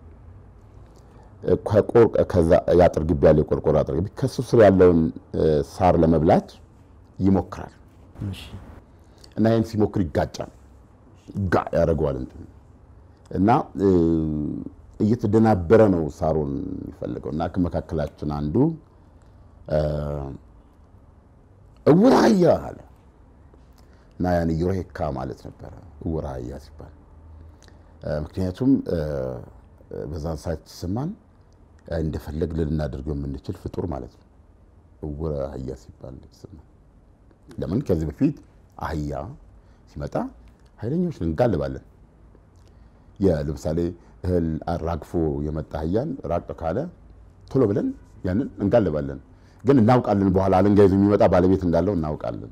እ፣ ከቆር- ከዛ የአጥር ግቢ ያለ የቆርቆሮ አጥር ግቢ ከሱ ስር ያለውን እ፣ ሳር ለመብላት ይሞክራል እሺ እና ይህን ሲሞክር ይጋጫል። ጋ ያደርገዋል እንትን እና እ፣ እየተደናበረ ነው ሳሩን የሚፈልገው እና ከመካከላችን አንዱ እ፣ እውር አህያ አለ እና ያን ዩሬካ ማለት ነበረ እውር አህያ ሲባል እ፣ ምክንያቱም እ፣ በዛን ሰዓት ሲሰማን እንደፈለግ ልናደርገው የምንችል ፍጡር ማለት ነው። እውረ አህያ ሲባል ሲሰማን ለምን ከዚህ በፊት አህያ ሲመጣ ኃይለኞች እንጋልባለን። ለምሳሌ እህል አራግፎ የመጣ አህያን ራቅ ካለ ቶሎ ብለን ያንን እንጋልባለን። ግን እናውቃለን፣ በኋላ አለንጋ ይዞ የሚመጣ ባለቤት እንዳለው እናውቃለን።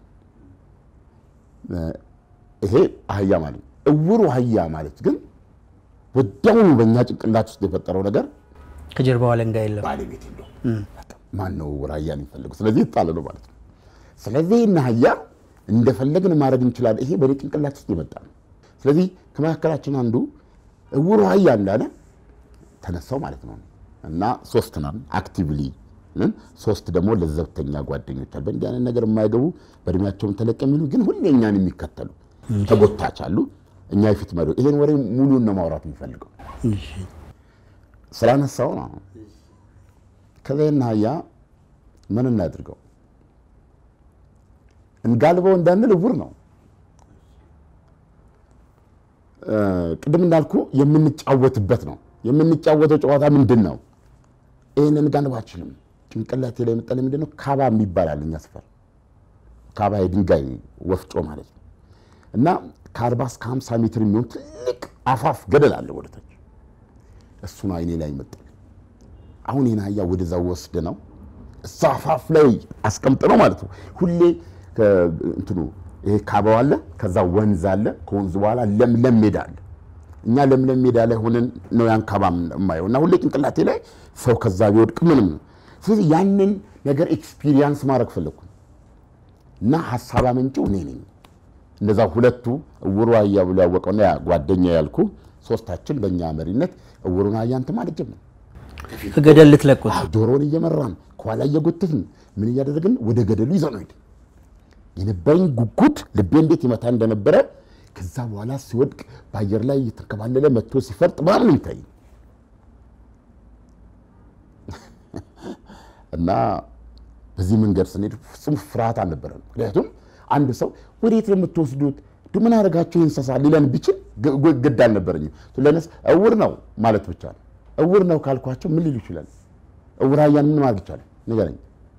ይሄ አህያ ማለት ነው። እውሩ አህያ ማለት ግን ወዲያውኑ በእኛ ጭንቅላት ውስጥ የፈጠረው ነገር ከጀርባው አለንጋ የለም። ባለቤት የለውም። ማን ነው እውር አህያን የሚፈልገው? ስለዚህ የተጣለ ነው ማለት ነው። ስለዚህ ይህን አህያ እንደፈለግን ማድረግ እንችላለን። ይሄ በእኔ ጭንቅላት ውስጥ የመጣ ነው። ስለዚህ ከመካከላችን አንዱ እውሩ አህያ እንዳለ ተነሳው ማለት ነው እና ሶስት ነን አክቲቭሊ ሶስት ደግሞ ለዘብተኛ ጓደኞች አሉ። በእንዲህ አይነት ነገር የማይገቡ በእድሜያቸውን ተለቅ የሚሉ ግን ሁሌ እኛን የሚከተሉ ተጎታች አሉ። እኛ የፊት መሪ ይሄን ወሬ ሙሉን ነው ማውራት የሚፈልገው ስላነሳው ነው። ከዚህና አህያ ምን እናድርገው እንጋልበው እንዳንል እውር ነው። ቅድም እንዳልኩ የምንጫወትበት ነው። የምንጫወተው ጨዋታ ምንድን ነው? ይህንን ጋልብ አችልም። ጭንቅላቴ ላይ የመጣልኝ ምንድን ነው? ካባ የሚባል አለ እኛ ሰፈር። ካባ የድንጋይ ወፍጮ ማለት ነው። እና ከአርባ እስከ ሀምሳ ሜትር የሚሆን ትልቅ አፋፍ ገደል አለ ወደታች። እሱ ነው አይኔ ላይ ይመጣል። አሁን ይህን አህያ ወደዛ ወስደ ነው እዛ አፋፍ ላይ አስቀምጥ ነው ማለት ነው። ሁሌ እንትኑ ይሄ ካባው አለ፣ ከዛ ወንዝ አለ፣ ከወንዝ በኋላ ለምለም ሜዳ አለ። እኛ ለምለም ሜዳ ላይ ሆነን ነው ያን ካባ የማየው እና ሁሌ ጭንቅላቴ ላይ ሰው ከዛ ቢወድቅ ምንም ነው። ስለዚህ ያንን ነገር ኤክስፒሪየንስ ማድረግ ፈለግኩ እና ሀሳብ አመንጭው እኔ ነኝ። እነዛ ሁለቱ እውሩ አህያ ብሎ ያወቀውና ያ ጓደኛ ያልኩ ሶስታችን በእኛ መሪነት እውሩን አህያ እንትን ማለት ጀመርን። ከገደል ልትለቁት ዶሮውን እየመራን ከኋላ እየጎተትን ምን እያደረግን ወደ ገደሉ ይዘው ነው ሄድን። የነበረኝ ጉጉት ልቤ እንዴት ይመታ እንደነበረ ከዛ በኋላ ሲወድቅ በአየር ላይ እየተንከባለለ መጥቶ ሲፈርጥ በጣም ነው ይታይ እና በዚህ መንገድ ስንሄድ ፍጹም ፍርሃት አልነበረም። ምክንያቱም አንድ ሰው ወዴት ነው የምትወስዱት? ምን አደረጋችሁ እንስሳ ሊለን ቢችል ግድ አልነበረኝም። ለነስ እውር ነው ማለት ብቻ ነው። እውር ነው ካልኳቸው ምን ሊሉ ይችላል? እውር አህያን ምን ማድረግ ይቻላል? ንገረኝ።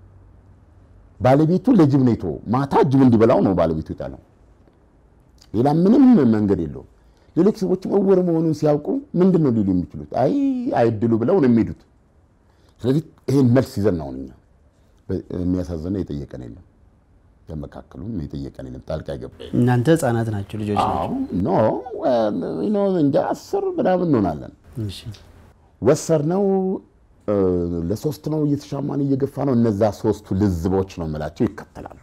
ባለቤቱ ለጅብ ነው የተወው። ማታ ጅብ እንዲበላው ነው ባለቤቱ የጣለው። ሌላ ምንም መንገድ የለውም። ሌሎች ሰዎችም እውር መሆኑን ሲያውቁ ምንድን ነው ሊሉ የሚችሉት? አይ አይድሉ ብለው ነው የሚሄዱት። ስለዚህ ይሄን መልስ ይዘን ነው እኛ የሚያሳዝነው የጠየቀን የለም በመካከሉም የጠየቀን የለም። ጣልቃ አይገባ። እናንተ ህጻናት ናቸው፣ ልጆች ናቸው። ኖ እንጃ አስር ምናምን እንሆናለን። እሺ። ወሰድነው ለሶስት ነው እየተሻማን እየገፋ ነው። እነዛ ሶስቱ ልዝቦች ነው የምላቸው ይከተላሉ።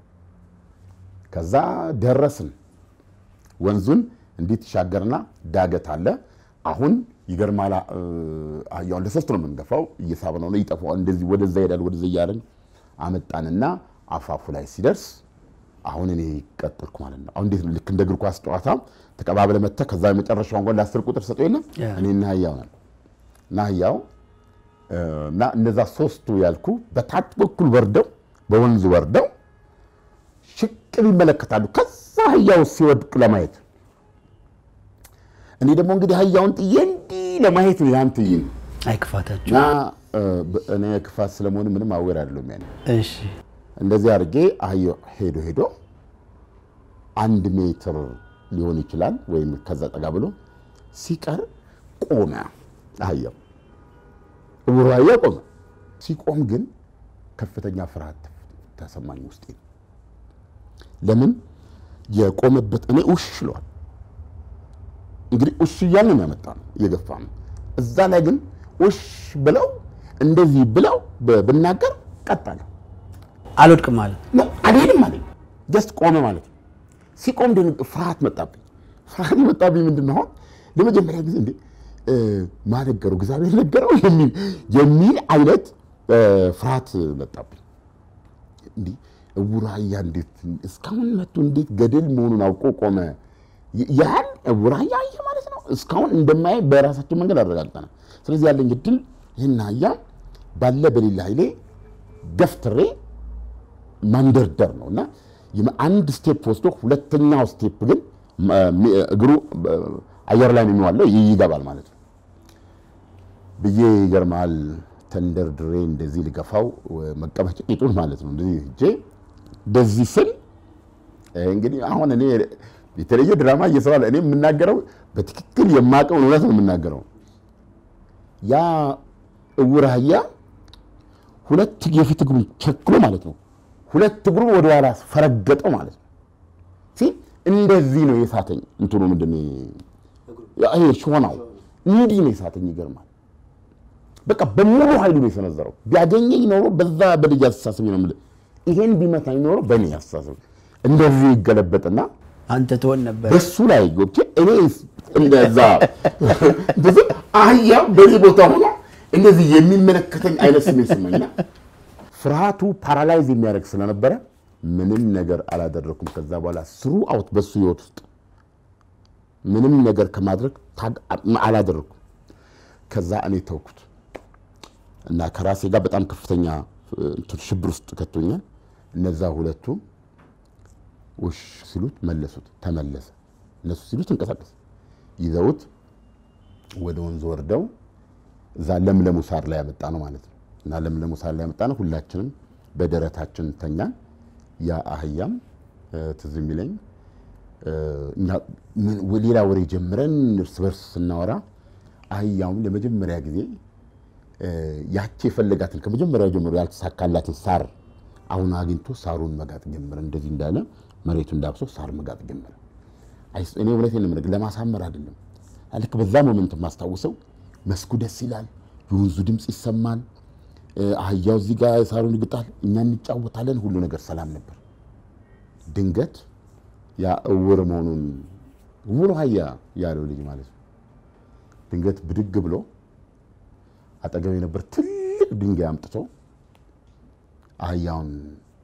ከዛ ደረስን። ወንዙን እንዲህ ተሻገርና ዳገት አለ። አሁን ይገርማል። አህያውን ለሶስት ነው የምንገፋው። እየሳብ ነው ይጠፋዋል። እንደዚህ ወደዛ ይሄዳል። ወደዛ እያለን አመጣንና አፋፉ ላይ ሲደርስ አሁን እኔ ቀጠልኩ ማለት ነው። አሁን እንዴት ነው ልክ እንደ እግር ኳስ ጨዋታ ተቀባብለ መጥተህ ከዛ የመጨረሻውን ጎል ለአስር ቁጥር ሰጠው የለም እኔ እና አህያው ነን እና አህያው እና እነዛ ሶስቱ ያልኩ በታች በኩል ወርደው በወንዙ ወርደው ሽቅብ ይመለከታሉ። ከዛ አህያው ሲወድቅ ለማየት እኔ ደግሞ እንግዲህ አህያውን ጥዬ እንዲህ ለማየት ነው ያን ትዬ አይክፋታችሁ። እና እኔ ክፋት ስለመሆኑ ምንም አዌር አይደለም ያኔ እሺ። እንደዚህ አድርጌ አህያው ሄዶ ሄዶ አንድ ሜትር ሊሆን ይችላል ወይም ከዛ ጠጋ ብሎ ሲቀር ቆመ። አህያው እውሩ አህያ ቆመ። ሲቆም ግን ከፍተኛ ፍርሃት ተሰማኝ ውስጤ። ለምን የቆመበት እኔ ውሽ ይለዋል እንግዲህ ውሽ እያልን ነው ያመጣ ነው እየገፋ ነው። እዛ ላይ ግን ውሽ ብለው እንደዚህ ብለው ብናገር ቀጣለ አልወድቅም ማለት ነው አልሄድም ማለት ጀስት ቆመ ማለት ነው። ሲቆም ግን ፍርሃት መጣብኝ። ፍርሃት የመጣብኝ ምንድን ነው? አሁን ለመጀመሪያ ጊዜ እንዴ ማን ነገረው? እግዚአብሔር ነገረው የሚል የሚል አይነት ፍርሃት መጣብኝ። እንዲህ እውር አህያ እንዴት እስካሁን መጥቶ እንዴት ገደል መሆኑን አውቆ ቆመ? ያህል እውር አህያ አየ ማለት ነው። እስካሁን እንደማየ በራሳችን መንገድ አረጋግጠናል። ስለዚህ ያለኝ እድል ይህን አህያ ባለ በሌላ ኃይሌ ገፍትሬ ማንደርደር ነው እና አንድ ስቴፕ ወስዶ ሁለተኛው ስቴፕ ግን እግሩ አየር ላይ ነው የሚዋለው ይገባል ማለት ነው። ብዬ ይገርማል ተንደርድሬ እንደዚህ ልገፋው መቀመጫ ቂጡን ማለት ነው እንደዚህ ሄጄ እንደዚህ ስል እንግዲህ አሁን እኔ የተለየ ድራማ እየሰራለ እኔ የምናገረው በትክክል የማውቀውን እውነት ነው የምናገረው። ያ እውር አህያ ሁለት የፊት እግሩን ቸክሎ ማለት ነው ሁለት እግሩ ወደ ኋላ ፈረገጠው ማለት ነው። ሲል እንደዚህ ነው የሳተኝ። እንትኑ ምንድን ይሄ ሾናው እንዲህ ነው የሳተኝ። ይገርማል። በቃ በሙሉ ኃይሉ ነው የሰነዘረው። ቢያገኘኝ ኖሮ በዛ በልጅ አስተሳሰብ ነው የምልህ፣ ይሄን ቢመታኝ ኖሮ በእኔ አስተሳሰብ እንደዚህ ይገለበጥና አንተ ትሆን ነበር። በሱ ላይ ገብቼ እኔ እንደዛ እንደዚህ አህያ በዚህ ቦታ ሆኖ እንደዚህ የሚመለከተኝ አይነት ስሜት ስመኝና ፍርሃቱ ፓራላይዝ የሚያደርግ ስለነበረ ምንም ነገር አላደረኩም። ከዛ በኋላ ስሩ አውት በሱ ህይወት ውስጥ ምንም ነገር ከማድረግ አላደረኩም። ከዛ እኔ ተውኩት እና ከራሴ ጋር በጣም ከፍተኛ ሽብር ውስጥ ከቶኛል። እነዛ ሁለቱ ውሽ ሲሉት መለሱት፣ ተመለሰ። እነሱ ሲሉት እንቀሳቀስ። ይዘውት ወደ ወንዝ ወርደው እዛ ለምለሙ ሳር ላይ ያመጣ ነው ማለት ነው። እና ለምለሙ ሳር ላይ ያመጣ ነው። ሁላችንም በደረታችን ተኛን። ያ አህያም ትዝ የሚለኝ ሌላ ወሬ ጀምረን እርስ በርስ ስናወራ አህያውም ለመጀመሪያ ጊዜ ያቺ የፈለጋትን ከመጀመሪያው ጀምሮ ያልተሳካላትን ሳር አሁን አግኝቶ ሳሩን መጋጥ ጀመረ። እንደዚህ እንዳለ መሬቱን ዳብሶ ሳር መጋጥ ጀመረ። እኔ እውነቴን ነው የምነግርህ፣ ለማሳመር አይደለም። ልክ በዛ ሞመንት የማስታውሰው መስኩ ደስ ይላል፣ የወንዙ ድምፅ ይሰማል፣ አህያው እዚህ ጋር ሳሩን ይግጣል፣ እኛ እንጫወታለን፣ ሁሉ ነገር ሰላም ነበር። ድንገት ያ እውር መሆኑን እውር አህያ ያለው ልጅ ማለት ነው ድንገት ብድግ ብሎ አጠገብ የነበር ትልቅ ድንጋይ አምጥቶ አህያውን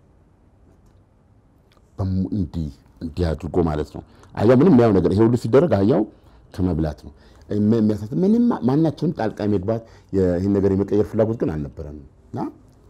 እንዲህ እንዲህ አድርጎ ማለት ነው። አህያው ምንም ያው ነገር ይሄ ሁሉ ሲደረግ አህያው ከመብላት ነው የሚያሳት ምንም ማናችንም ጣልቃ የመግባት ይህን ነገር የመቀየር ፍላጎት ግን አልነበረንም እና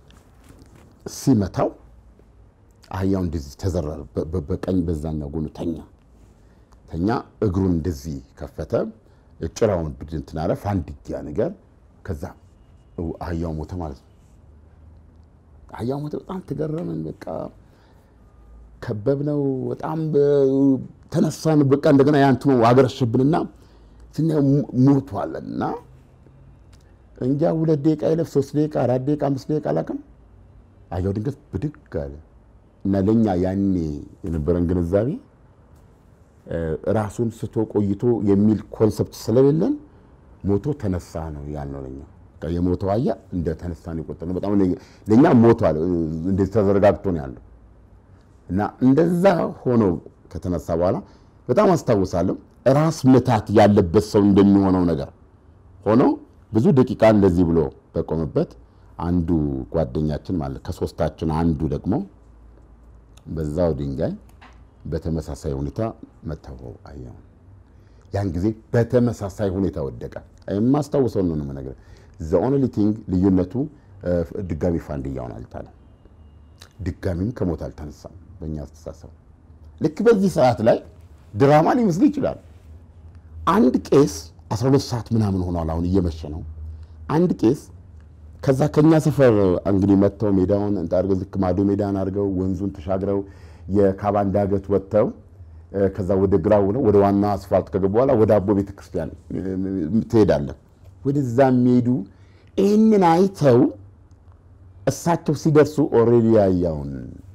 ሲመታው አህያው እንደዚህ ተዘረረ። በቀኝ በዛኛው ጎኑ ተኛ ተኛ። እግሩን እንደዚህ ከፈተ። ጭራውን እንትን አለ ፋንድያ ነገር ከዛ አህያው ሞተ ማለት ነው። አህያው ሞተ። በጣም ተገረምን። በቃ ከበብነው። በጣም ተነሳን። በቃ እንደገና ያንትኑ አገረሸብንና ስናየው ሞቷል እና እንጃ ሁለት ደቂቃ ይለፍ ሶስት ደቂቃ አራት ደቂቃ አምስት ደቂቃ አላውቅም። አህያው ድንገት ብድግ አለ እና ለእኛ ያኔ የነበረን ግንዛቤ ራሱን ስቶ ቆይቶ የሚል ኮንሰፕት ስለሌለን ሞቶ ተነሳ ነው ያልነው። ለኛ የሞተው አህያ እንደ ተነሳ ነው የቆጠርነው። በጣም ለእኛ ሞቷል፣ እንደዚህ ተዘረጋግቶ ነው ያለው እና እንደዛ ሆኖ ከተነሳ በኋላ በጣም አስታውሳለሁ። ራስ ምታት ያለበት ሰው እንደሚሆነው ነገር ሆኖ ብዙ ደቂቃ እንደዚህ ብሎ በቆመበት አንዱ ጓደኛችን ማለት ከሶስታችን አንዱ ደግሞ በዛው ድንጋይ በተመሳሳይ ሁኔታ መታው አህያውን ያን ጊዜ በተመሳሳይ ሁኔታ ወደቀ። የማስታውሰው ነው የምነግርህ። ዘ ኦንሊ ቲንግ ልዩነቱ ድጋሚ ፋንድያውን አልጣለም፣ ድጋሚም ከሞት አልተነሳም። በእኛ አስተሳሰብ ልክ በዚህ ሰዓት ላይ ድራማ ሊመስል ይችላል። አንድ ቄስ 12 ሰዓት ምናምን ሆኗል፣ አሁን እየመሸ ነው። አንድ ቄስ ከዛ ከኛ ሰፈር እንግዲህ መጥተው ሜዳውን አድርገው ዝቅ ማዶ ሜዳን አድርገው ወንዙን ተሻግረው የካባን ዳገት ወጥተው ከዛ ወደ ግራው ነው ወደ ዋና አስፋልት ከገቡ በኋላ ወደ አቦ ቤተክርስቲያን ትሄዳለህ። ወደዛ የሚሄዱ ይህንን አይተው እሳቸው ሲደርሱ ኦልሬዲ አህያውን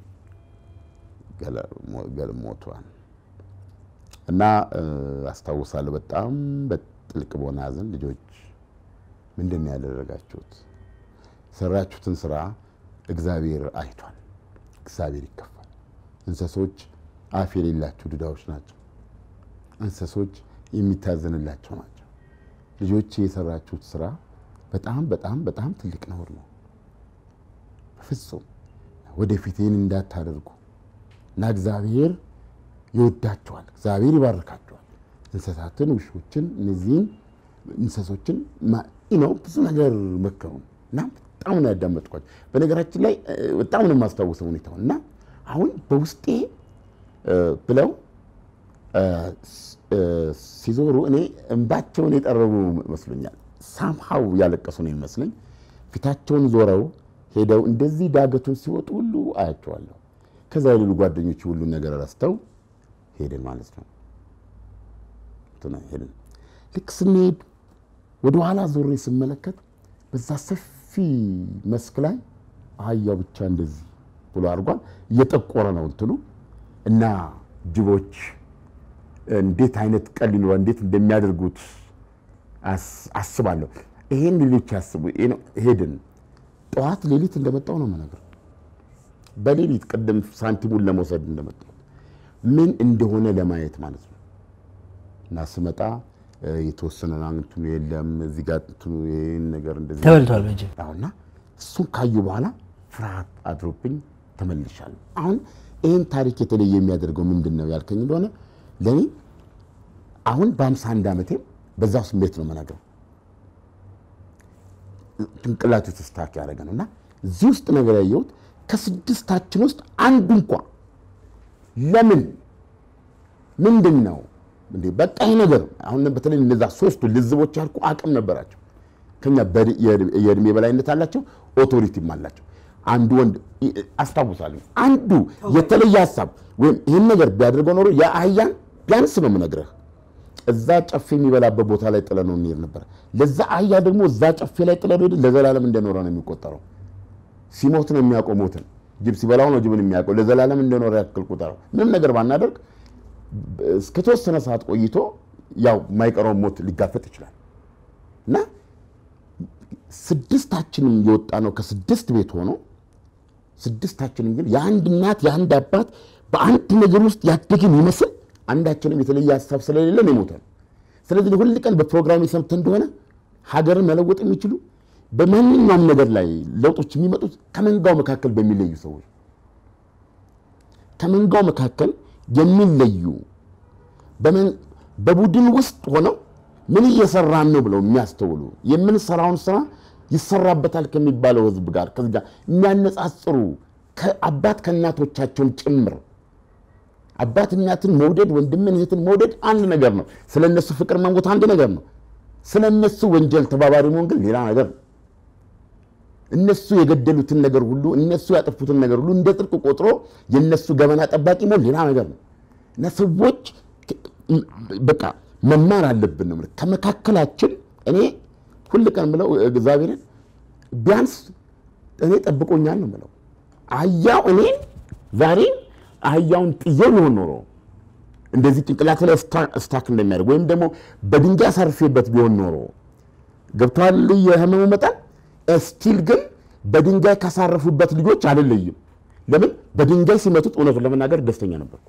ሞቷል። እና አስታውሳለሁ በጣም በጥልቅ በሆነ ሐዘን ልጆች ምንድን ነው ያደረጋችሁት? የሰራችሁትን ስራ እግዚአብሔር አይቷል። እግዚአብሔር ይከፋል። እንስሶች አፍ የሌላቸው ዱዳዎች ናቸው። እንስሶች የሚታዘንላቸው ናቸው። ልጆች የሰራችሁት ስራ በጣም በጣም በጣም ትልቅ ነውር ነው። በፍጹም ወደፊት ይህን እንዳታደርጉ እና እግዚአብሔር ይወዳቸዋል። እግዚአብሔር ይባርካቸዋል። እንስሳትን፣ ውሾችን፣ እነዚህን እንስሶችን ነው ብዙ ነገር መከሩን እና በጣም ነው ያዳመጥኳቸው። በነገራችን ላይ በጣም ነው የማስታውሰው ሁኔታውን እና አሁን በውስጤ ብለው ሲዞሩ እኔ እንባቸውን የጠረቡ መስሎኛል። ሳምሃው ያለቀሱ ነው የሚመስለኝ። ፊታቸውን ዞረው ሄደው እንደዚህ ዳገቱን ሲወጡ ሁሉ አያቸዋለሁ። ከዛ የሌሉ ጓደኞች ሁሉን ነገር ረስተው ሄድን ማለት ነው። እንትን ሄድን። ልክ ስንሄድ ወደ ኋላ ዞሬ ስመለከት በዛ ሰፊ መስክ ላይ አህያው ብቻ እንደዚህ ብሎ አድርጓል። እየጠቆረ ነው እንትኑ እና ጅቦች እንዴት አይነት ቀል ሊኖረው እንዴት እንደሚያደርጉት አስ- አስባለሁ። ይሄን ሌሎች ያስቡ። ይሄ ነው። ሄድን። ጠዋት ሌሊት እንደመጣው ነው የምነግርህ። በሌሊት ቅድም ሳንቲሙን ለመውሰድ እንደመጣው ምን እንደሆነ ለማየት ማለት ነው። እና ስመጣ እ፣ የተወሰነ እንትኑ የለም እዚህ ጋር እንትኑ ይሄን ነገር እንደዚህ ተበልቷል በጅብ። አሁና እሱን ካዩ በኋላ ፍርሃት አድሮብኝ ተመልሻለሁ። አሁን ይህን ታሪክ የተለየ የሚያደርገው ምንድን ነው ያልከኝ እንደሆነ ለእኔ አሁን በአምሳ አንድ ዓመቴም በዛው ስሜት ነው መናገር ጭንቅላት ውስጥ ስታክ ያደረገ ነው እና እዚህ ውስጥ ነገር ያየሁት ከስድስታችን ውስጥ አንዱ እንኳ ለምን ምንድን ነው እንዴ በቃ ይሄ ነገር አሁን በተለይ እነዛ ሶስቱ ልዝቦች ያልኩ አቅም ነበራቸው ከኛ በድ- የዕድ- የእድሜ በላይነት አላቸው፣ ኦቶሪቲም አላቸው። አንዱ ወንድ ይ- አስታውሳለሁ፣ አንዱ የተለየ ሀሳብ ወይም ይህን ነገር ቢያደርገው ኖሮ የአህያን ቢያንስ ነው የምነግርህ እዛ ጨፌ የሚበላበት ቦታ ላይ ጥለ ነው እንሄድ ነበር። ለዛ አህያ ደግሞ እዛ ጨፌ ላይ ጥለ ሄድ ለዘላለም እንደኖረ ነው የሚቆጠረው። ሲሞት ነው የሚያውቀው ሞትን። ጅብ ሲበላው ነው ጅብን የሚያውቀው። ለዘላለም እንደኖረ ያክል ቁጠረው። ምንም ነገር ባናደርግ እስከተወሰነ ሰዓት ቆይቶ ያው የማይቀረውን ሞት ሊጋፈጥ ይችላል እና ስድስታችንም የወጣ ነው ከስድስት ቤት ሆኖ ስድስታችንም ግን የአንድ እናት የአንድ አባት በአንድ ነገር ውስጥ ያደግን ይመስል አንዳችንም የተለየ ሀሳብ ስለሌለን የሞተን። ስለዚህ ሁል ቀን በፕሮግራም ሰምተህ እንደሆነ ሀገርን መለወጥ የሚችሉ በማንኛውም ነገር ላይ ለውጦች የሚመጡት ከመንጋው መካከል በሚለዩ ሰዎች ከመንጋው መካከል የሚለዩ በመን- በቡድን ውስጥ ሆነው ምን እየሰራን ነው ብለው የሚያስተውሉ የምንሰራውን ስራ ይሰራበታል ከሚባለው ህዝብ ጋር ከዚህ ጋር የሚያነጻጽሩ ከአባት ከእናቶቻቸውን ጭምር አባት እናትን መውደድ ወንድምን እህትን መውደድ አንድ ነገር ነው። ስለ እነሱ ፍቅር መሞት አንድ ነገር ነው። ስለ እነሱ ወንጀል ተባባሪ መሆን ግን ሌላ ነገር ነው። እነሱ የገደሉትን ነገር ሁሉ እነሱ ያጠፉትን ነገር ሁሉ እንደ ጽድቅ ቆጥሮ የእነሱ ገበና ጠባቂ መሆን ሌላ ነገር ነው እና ሰዎች በቃ መማር አለብን ነው የምልህ። ከመካከላችን እኔ ሁል ቀን ምለው እግዚአብሔርን ቢያንስ እኔ ጠብቆኛል ነው ምለው። አህያው እኔን ዛሬ አህያውን ጥዬው ቢሆን ኖሮ እንደዚህ ጭንቅላት ላይ ስታክ እንደሚያደርግ ወይም ደግሞ በድንጋይ አሳርፌበት ቢሆን ኖሮ ገብተዋል የህመሙ መጠን ስቲል ግን በድንጋይ ካሳረፉበት ልጆች አልለይም። ለምን በድንጋይ ሲመቱት እውነቱን ለመናገር ደስተኛ ነበርኩ።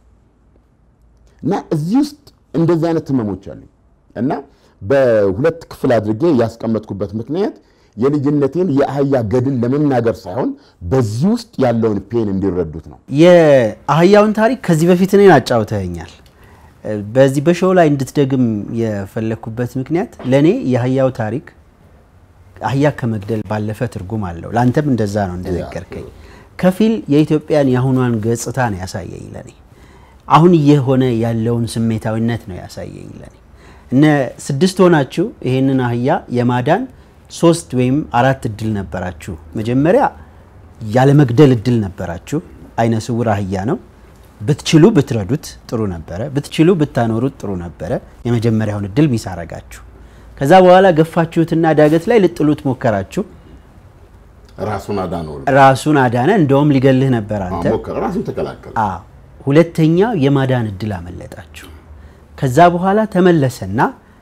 እና እዚህ ውስጥ እንደዚህ አይነት ህመሞች አሉ እና በሁለት ክፍል አድርጌ ያስቀመጥኩበት ምክንያት የልጅነቴን የአህያ ገድል ለመናገር ሳይሆን በዚህ ውስጥ ያለውን ፔን እንዲረዱት ነው። የአህያውን ታሪክ ከዚህ በፊት እኔን አጫውተኸኛል። በዚህ በሾው ላይ እንድትደግም የፈለግኩበት ምክንያት ለእኔ የአህያው ታሪክ አህያ ከመግደል ባለፈ ትርጉም አለው። ለአንተም እንደዛ ነው እንደነገርከኝ። ከፊል የኢትዮጵያን የአሁኗን ገጽታ ነው ያሳየኝ ለኔ። አሁን እየሆነ ያለውን ስሜታዊነት ነው ያሳየኝ ለኔ። እነ ስድስት ሆናችሁ ይሄንን አህያ የማዳን ሶስት ወይም አራት እድል ነበራችሁ። መጀመሪያ ያለመግደል እድል ነበራችሁ። አይነ ስውር አህያ ነው። ብትችሉ ብትረዱት ጥሩ ነበረ። ብትችሉ ብታኖሩት ጥሩ ነበረ። የመጀመሪያውን እድል ሚስ አረጋችሁ። ከዛ በኋላ ገፋችሁትና ዳገት ላይ ልጥሉት ሞከራችሁ። ራሱን አዳነው፣ ራሱን አዳነ። እንደውም ሊገልህ ነበር አንተ። ሞከረ፣ ራሱን ተከላከለ። አዎ፣ ሁለተኛው የማዳን እድል አመለጣችሁ። ከዛ በኋላ ተመለሰና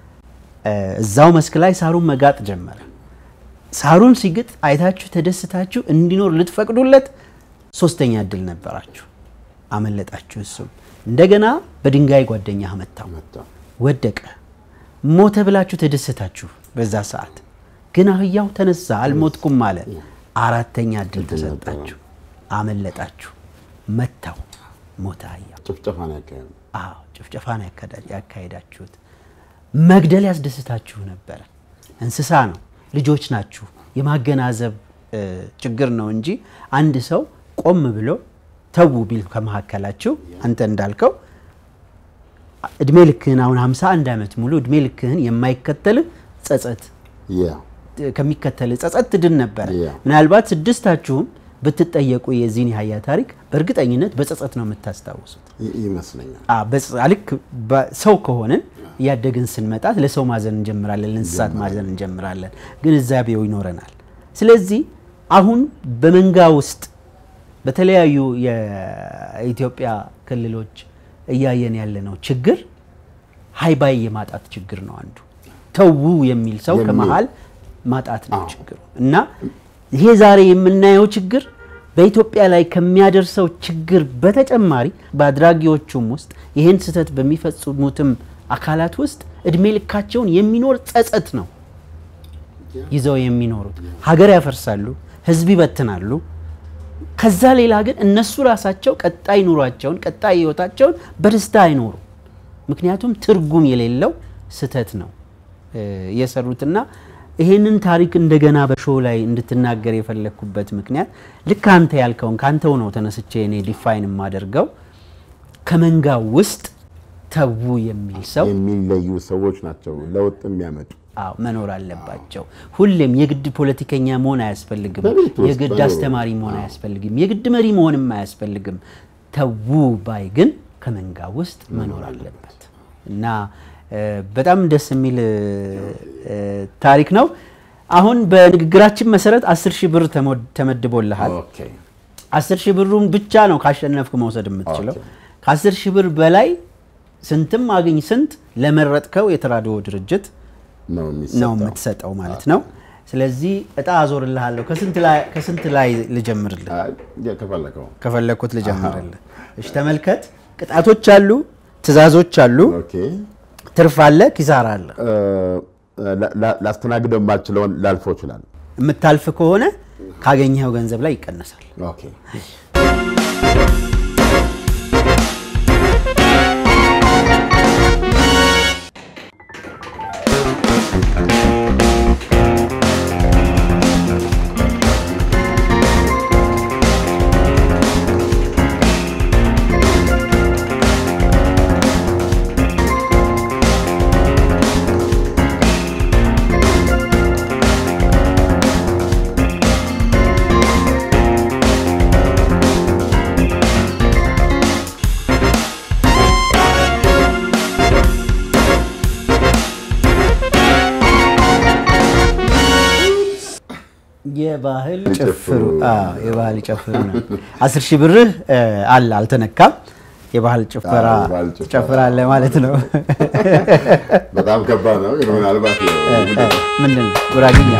እዛው መስክ ላይ ሳሩን መጋጥ ጀመረ። ሳሩን ሲግጥ አይታችሁ ተደስታችሁ እንዲኖር ልትፈቅዱለት ሶስተኛ እድል ነበራችሁ፣ አመለጣችሁ። እሱም እንደገና በድንጋይ ጓደኛ መታው፣ መታ። ወደቀ፣ ሞተ ብላችሁ ተደሰታችሁ። በዛ ሰዓት ግን አህያው ተነሳ፣ አልሞትኩም አለ። አራተኛ እድል ተሰጣችሁ፣ አመለጣችሁ፣ መታው፣ ሞተ አህያው። ጭፍጨፋ ነው ያካሄደው። አዎ ጭፍጨፋ ነው ያካሄዳ- ያካሄዳችሁት። መግደል ያስደስታችሁ ነበረ። እንስሳ ነው፣ ልጆች ናችሁ። የማገናዘብ እ, ችግር ነው እንጂ አንድ ሰው ቆም ብሎ ተዉ ቢል ከመካከላችሁ አንተ እንዳልከው እድሜ ልክህን አሁን 51 ዓመት ሙሉ እድሜ ልክህን የማይከተልህ ጸጸት ያ ከሚከተል ጸጸት ትድን ነበረ። Yeah. ምናልባት ስድስታችሁም ብትጠየቁ የዚህን የሀያ ታሪክ በእርግጠኝነት በጸጸት ነው የምታስታውሱት። ይ- ይመስለኛል። አ፣ በጽ- ልክ በ- ሰው ከሆንን እያደግን ስንመጣ ለሰው ማዘን እንጀምራለን፣ ለእንስሳት ማዘን እንጀምራለን። ግንዛቤው ይኖረናል። ስለዚህ አሁን በመንጋ ውስጥ በተለያዩ የኢትዮጵያ ክልሎች እያየን ያለነው ችግር ሀይባይ የማጣት ችግር ነው። አንዱ ተዉ የሚል ሰው የሚል- ከመሀል ማጣት ነው አዎ። ችግሩ እና ይሄ ዛሬ የምናየው ችግር በኢትዮጵያ ላይ ከሚያደርሰው ችግር በተጨማሪ በአድራጊዎቹም ውስጥ ይህን ስህተት በሚፈጽሙትም አካላት ውስጥ እድሜ ልካቸውን የሚኖር ጸጸት ነው ይዘው የሚኖሩት። ሀገር ያፈርሳሉ፣ ህዝብ ይበትናሉ። ከዛ ሌላ ግን እነሱ ራሳቸው ቀጣይ ኑሯቸውን ቀጣይ ህይወታቸውን በደስታ አይኖሩም። ምክንያቱም ትርጉም የሌለው ስህተት ነው እ፣ የሰሩትና ይሄንን ታሪክ እንደገና በሾው ላይ እንድትናገር የፈለግኩበት ምክንያት ልክ አንተ ያልከውን ከአንተው ነው ተነስቼ እኔ ዲፋይን የማደርገው ከመንጋው ውስጥ ተዉ የሚል ሰው የሚለዩ ሰዎች ናቸው ለውጥ የሚያመጡ። አዎ መኖር አለባቸው። ሁሌም የግድ ፖለቲከኛ መሆን አያስፈልግም። በቤት ውስጥ የግድ መኖር። አስተማሪ መሆን አያስፈልግም። የግድ መሪ መሆንም አያስፈልግም። ተዉ ባይ ግን ከመንጋ ውስጥ መኖር አለበት እና እ፣ በጣም ደስ የሚል እ፣ ታሪክ ነው። አሁን በንግግራችን መሰረት አስር ሺህ ብር ተሞ- ተመድቦልሃል። ኦኬ አስር ሺህ ብሩን ብቻ ነው ካሸነፍክ መውሰድ የምትችለው። ኦኬ። ከአስር ሺህ ብር በላይ ስንትም አግኝ ስንት ለመረጥከው የተራድኦ ድርጅት ነው ነው የሚሰጠው። የምትሰጠው ማለት ነው። ስለዚህ እጣ አዞርልሃለሁ። ከስንት ላይ ከስንት ላይ ልጀምርልህ? አይ፣ ያ ከፈለከው ከፈለግኩት ልጀምርልህ። እሺ ተመልከት። ቅጣቶች አሉ፣ ትዕዛዞች አሉ፣ ኦኬ ትርፍ አለ፣ ኪሳራ አለ። እ፣ ላ- ላ- ላስተናግደው የማልችለውን ላልፈው ይችላል። የምታልፍ ከሆነ ካገኘኸው ገንዘብ ላይ ይቀነሳል። ኦኬ የባህል ጨፍሩ። ጨፍሩ። አዎ የባህል ጨፍሩ ነው። አስር ሺህ ብርህ እ፣ አለ አልተነካም። የባህል ጭፈራ አዎ፣ የባህል ጭፈራ። ጨፍራለህ ማለት ነው። በጣም ከባድ ነው ግን ምናልባት እ፣ ምንድን ነው ጉራግኛ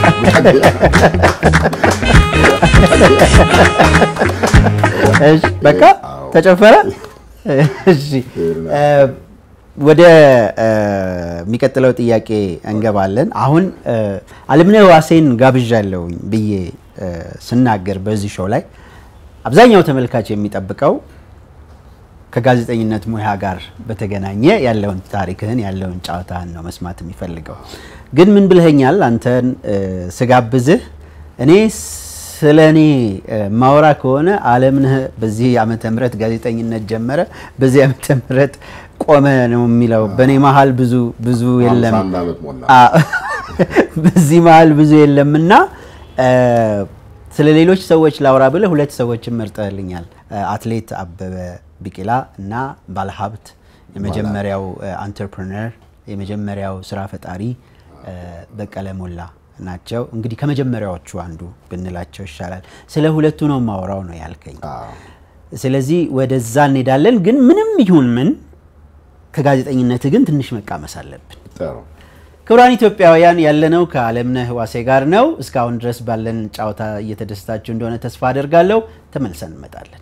እሺ በቃ አዎ። ተጨፈረ። እሺ እ፣ ወደ እ፣ የሚቀጥለው ጥያቄ እንገባለን። አሁን እ፣ አለምነህ ዋሴን ጋብዣለሁኝ ብዬ እ፣ ስናገር በዚህ ሾው ላይ አብዛኛው ተመልካች የሚጠብቀው ከጋዜጠኝነት ሙያ ጋር በተገናኘ ያለውን ታሪክህን ያለውን ጨዋታህን ነው መስማት የሚፈልገው። ግን ምን ብለኸኛል? አንተን እ፣ ስጋብዝህ እኔ ስለ እኔ እ፣ ማውራ ከሆነ አለምነህ በዚህ ዓመተ ምህረት ጋዜጠኝነት ጀመረ፣ በዚህ ዓመተ ምህረት ቆመ ነው የሚለው። በእኔ መሀል ብዙ ብዙ የለም ሃምሳ አንድ ዓመት ሞላ። አ- በዚህ መሀል ብዙ የለምና እ፣ ስለ ሌሎች ሰዎች ላውራ ብለህ ሁለት ሰዎችን መርጠህልኛል። እ፣ አትሌት አበበ ቢቂላ እና ባለሀብት የመጀመሪያው አንተርፕረነር የመጀመሪያው ስራ ፈጣሪ እ፣ በቀለ ሞላ ናቸው። እንግዲህ ከመጀመሪያዎቹ አንዱ ብንላቸው ይሻላል። ስለ ሁለቱ ነው ማውራው ነው ያልከኝ። አዎ። ስለዚህ ወደዛ እንሄዳለን። ግን ምንም ይሁን ምን ከጋዜጠኝነት ግን ትንሽ መቃመስ አለብን። ጥሩ ክቡራን ኢትዮጵያውያን ያለነው ከአለምነህ ዋሴ ጋር ነው። እስካሁን ድረስ ባለን ጨዋታ እየተደሰታችሁ እንደሆነ ተስፋ አደርጋለሁ። ተመልሰን እንመጣለን።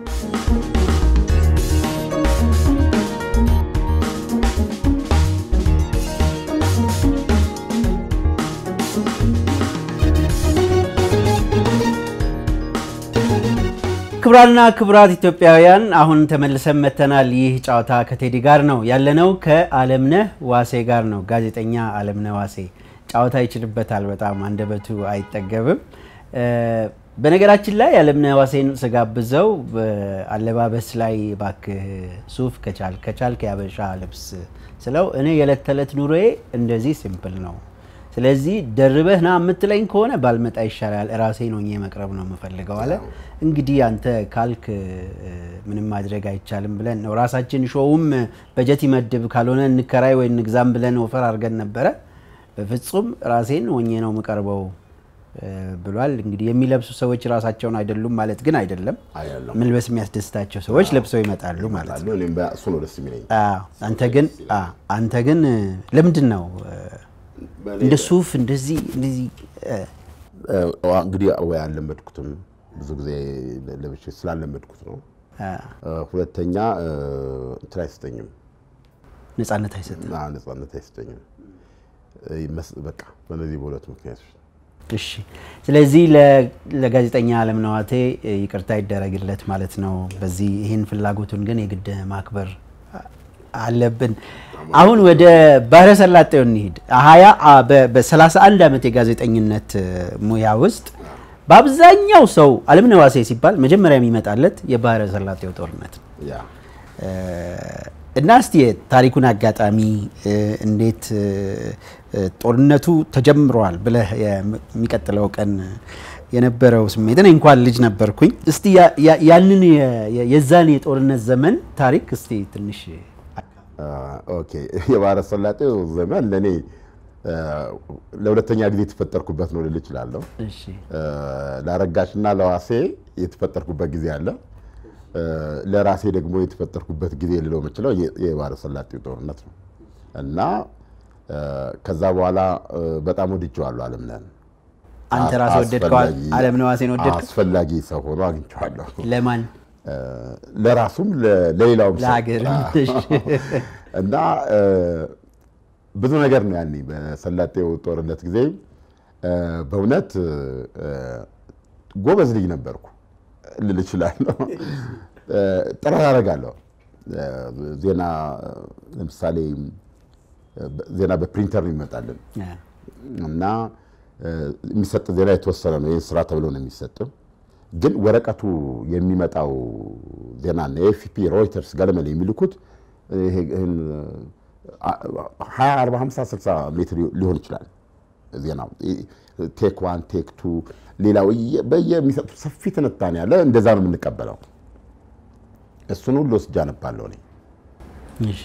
ክቡራንና ክቡራት ኢትዮጵያውያን አሁን ተመልሰን መተናል። ይህ ጨዋታ ከቴዲ ጋር ነው ያለነው፣ ከአለምነህ ዋሴ ጋር ነው። ጋዜጠኛ አለምነህ ዋሴ ጨዋታ ይችልበታል፣ በጣም አንደበቱ አይጠገብም። እ፣ በነገራችን ላይ አለምነህ ዋሴን ስጋብዘው በአለባበስ ላይ ባክህ ሱፍ ከቻል ከቻልክ ያበሻ ልብስ ስለው እኔ የዕለት ተዕለት ኑሮዬ እንደዚህ ሲምፕል ነው። ስለዚህ ደርበህ ና የምትለኝ ከሆነ ባልመጣ ይሻላል፣ ራሴን ሆኜ መቅረብ ነው የምፈልገው አለ። እንግዲህ አንተ ካልክ እ፣ ምንም ማድረግ አይቻልም ብለን ነው ራሳችን ሾውም በጀት ይመድብ ካልሆነ እንከራይ ወይ እንግዛም ብለን ወፈር አድርገን ነበረ። በፍጹም ራሴን ሆኜ ነው የምቀርበው እ፣ ብሏል። እንግዲህ የሚለብሱ ሰዎች ራሳቸውን አይደሉም ማለት ግን አይደለም። አይደለም መልበስ የሚያስደስታቸው ሰዎች ለብሰው ይመጣሉ ማለት ነው። ይመጣሉ። እኔም በ- እሱ ነው ደስ የሚለኝ። አዎ፣ አንተ ግን አዎ፣ አንተ ግን እ፣ ለምንድን ነው እ፣ እንደ ሱፍ እንደዚህ እንደዚህ እ፣ እ፣ እንግዲህ ወይ አልለመድኩትም ብዙ ጊዜ ለብሼ ስላለመድኩት ነው። አ፣ እ፣ ሁለተኛ እ፣ እንትን አይሰጠኝም፣ ነፃነት አይሰጥም? አ፣ ነፃነት አይሰጠኝም። እ፣ ይመስ- በቃ በእነዚህ በሁለት ምክንያቶች እሺ ስለዚህ ለ- ለጋዜጠኛ አለም ነዋቴ እ፣ ይቅርታ ይደረግለት ማለት ነው። በዚህ ይህን ፍላጎቱን ግን የግድ ማክበር አ- አለብን። አሁን ወደ ባህረ ሰላጤው እንሂድ። ሀያ አ- በ- በ31 ዓመት የጋዜጠኝነት እ፣ ሙያ ውስጥ በአብዛኛው ሰው አለምነህ ዋሴ ሲባል መጀመሪያ የሚመጣለት የባህረ ሰላጤው ጦርነት ነው። ያ እ፣ እና እስቲ የታሪኩን አጋጣሚ እ፣ እንዴት እ፣ እ፣ ጦርነቱ ተጀምሯል ብለህ የሚቀጥለው ቀን የነበረው ስሜት እኔ እንኳን ልጅ ነበርኩኝ። እስቲ ያ- ያ- ያንን የ- የ- የዛን የጦርነት ዘመን ታሪክ እስቲ ትንሽ አ፣ ኦኬ የባህረ ሰላጤው ዘመን ለእኔ እ፣ ለሁለተኛ ጊዜ የተፈጠርኩበት ነው ልል እችላለሁ። እሺ እ፣ ለአረጋሽና ለዋሴ የተፈጠርኩበት ጊዜ አለ። እ፣ ለራሴ ደግሞ የተፈጠርኩበት ጊዜ ልለው የምችለው የ- የባህረ ሰላጤው ጦርነት ነው እና እ፣ ከዛ በኋላ እ፣ በጣም ወድጀዋለሁ አለምነህን። አንተ ራስህ ወደድከው? አስፈላጊ- አለምነህ ዋሴን ወደድከው? አስፈላጊ ሰው ሆኖ አግኝቼዋለሁ። ለማን እ፣ ለራሱም ለ- ለሌላውም ሰው። ለሀገር አዎ። እና እ፣ ብዙ ነገር ነው ያኔ በሰላጤው ጦርነት ጊዜ እ፣ በእውነት እ፣ ጎበዝ ልጅ ነበርኩ ልል እችላለሁ። እ፣ ጥረት አደርጋለሁ። እ፣ ዜና ለምሳሌ እ፣ ዜና በፕሪንተር ነው ይመጣልን እና እ፣ የሚሰጥ ዜና የተወሰነ ነው። ይህ ስራ ተብሎ ነው የሚሰጥ። ግን ወረቀቱ የሚመጣው ዜናና የኤፍፒ ሮይተርስ ገለመል የሚልኩት ይሄ ይህን አ- 20 40 50 60 ሜትር ሊሆን ይችላል ዜናው ቴክ ዋን ቴክ ቱ ሌላው እየ- በየሚሰጡት ሰፊ ትንታኔ ያለ እንደዛ ነው የምንቀበለው። እሱን ሁሉ ወስጄ አነባለሁ እኔ። እሺ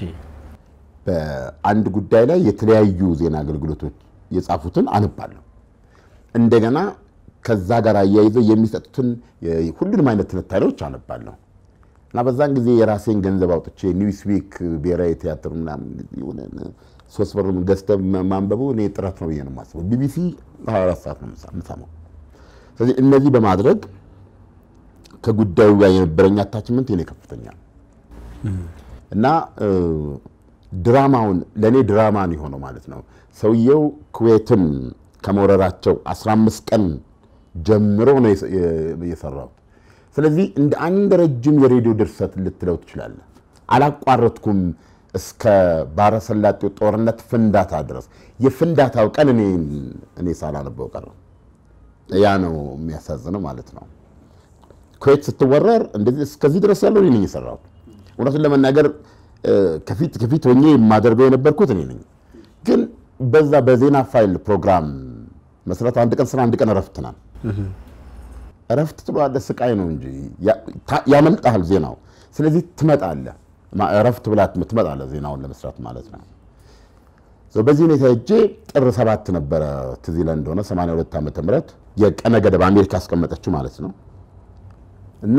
በአንድ ጉዳይ ላይ የተለያዩ ዜና አገልግሎቶች የጻፉትን አነባለሁ። እንደገና ከዛ ጋር አያይዘው የሚሰጡትን የ- ሁሉንም አይነት ትንታኔዎች አነባለሁ እና በዛን ጊዜ የራሴን ገንዘብ አውጥቼ ኒውስዊክ ብሔራዊ ቲያትር ምናምን የሆነ ሶስት ብር ገዝተህ ማ- ማንበቡ እኔ ጥረት ነው ብዬ ነው የማስበው። ቢቢሲ 24 ሰዓት ነው የምሳ- የምሰማው። ስለዚህ እነዚህ በማድረግ ከጉዳዩ ጋር የነበረኝ አታችመንት የኔ ከፍተኛ ነው። እና እ፣ ድራማውን ለእኔ ድራማ ነው የሆነው ማለት ነው። ሰውየው ኩዌትን ከመውረራቸው 15 ቀን ጀምሮ ነው የሰ- የ- የሰራሁት። ስለዚህ እንደ አንድ ረጅም የሬዲዮ ድርሰት ልትለው ትችላለህ። አላቋረጥኩም እስከ ባሕረ ሰላጤው ጦርነት ፍንዳታ ድረስ። የፍንዳታው ቀን እኔ እኔ ሳላነበው ቀረው። ያ ነው የሚያሳዝነው ማለት ነው። ኩዌት ስትወረር እንደዚህ እስከዚህ ድረስ ያለው እኔ ነኝ የሰራሁት። እውነቱን ለመናገር እ፣ ከፊት ከፊት ሆኜ የማደርገው የነበርኩት እኔ ነኝ። ግን በዛ በዜና ፋይል ፕሮግራም መሰረት አንድ ቀን ስራ አንድ ቀን እረፍት ናል። እረፍት ትሏለህ፣ ስቃይ ነው እንጂ ያ- ታ- ያመልጥሃል ዜናው። ስለዚህ ትመጣለህ፣ ማ- እረፍት ብላ ትመጣለህ ዜናውን ለመስራት ማለት ነው። ሶ በዚህ ሁኔታ እጄ ጥር ሰባት ነበረ ትዝ ይለን እንደሆነ 82 ዓመተ ምህረት የቀነ ገደብ አሜሪካ ያስቀመጠችው ማለት ነው እና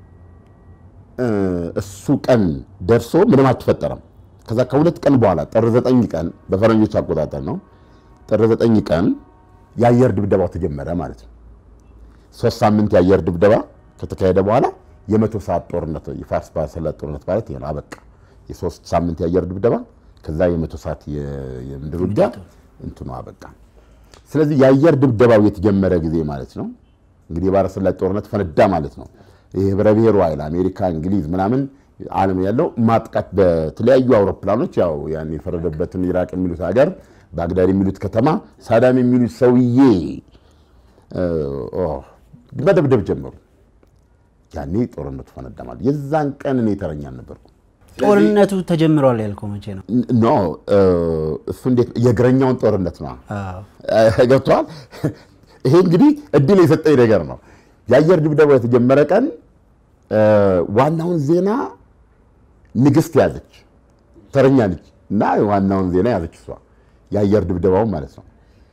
እ፣ እሱ ቀን ደርሶ ምንም አልተፈጠረም። ከዛ ከሁለት ቀን በኋላ ጥር ዘጠኝ ቀን በፈረንጆች አቆጣጠር ነው። ጥር ዘጠኝ ቀን የአየር ድብደባው ተጀመረ ማለት ነው። ሶስት ሳምንት የአየር ድብደባ ከተካሄደ በኋላ የመቶ ሰዓት ጦርነት የፋርስ ባሕረ ሰላጤ ጦርነት ማለት ይሄ ነው። አበቃ። የሶስት ሳምንት የአየር ድብደባ ከዛ የመቶ ሰዓት የ- የምድር ውጊያ እንትኑ አበቃ። ስለዚህ የአየር ድብደባው የተጀመረ ጊዜ ማለት ነው እንግዲህ የባሕረ ሰላጤ ጦርነት ፈነዳ ማለት ነው። ይህ ህብረ ብሔሩ ኃይል አሜሪካ፣ እንግሊዝ ምናምን ዓለም ያለው ማጥቃት በተለያዩ አውሮፕላኖች ያው ያን የፈረደበትን ኢራቅ የሚሉት ሀገር ባግዳድ የሚሉት ከተማ ሳዳም የሚሉት ሰውዬ እ፣ ኦ፣ መደብደብ ጀመሩ። ያኔ ጦርነቱ ፈነዳ ማለት የዛን ቀን እኔ ተረኛ አልነበርኩም። ጦርነቱ ተጀምሯል ያልከው መቼ ነው? ኖ እሱ እንዴት የእግረኛውን ጦርነት ነው አዎ። ገብተዋል። ይሄ እንግዲህ እድል የሰጠኝ ነገር ነው። የአየር ድብደባው የተጀመረ ቀን ዋናውን ዜና ንግስት ያዘች፣ ተረኛ ልጅ እና ዋናውን ዜና ያዘች እሷ የአየር ድብደባውን ማለት ነው።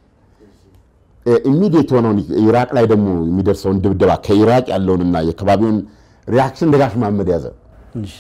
ኢሚዲየት የሆነውን ኢራቅ ላይ ደግሞ የሚደርሰውን ድብደባ ከኢራቅ ያለውንና የከባቢውን ሪያክሽን ደጋሽ መሐመድ ያዘ። እሺ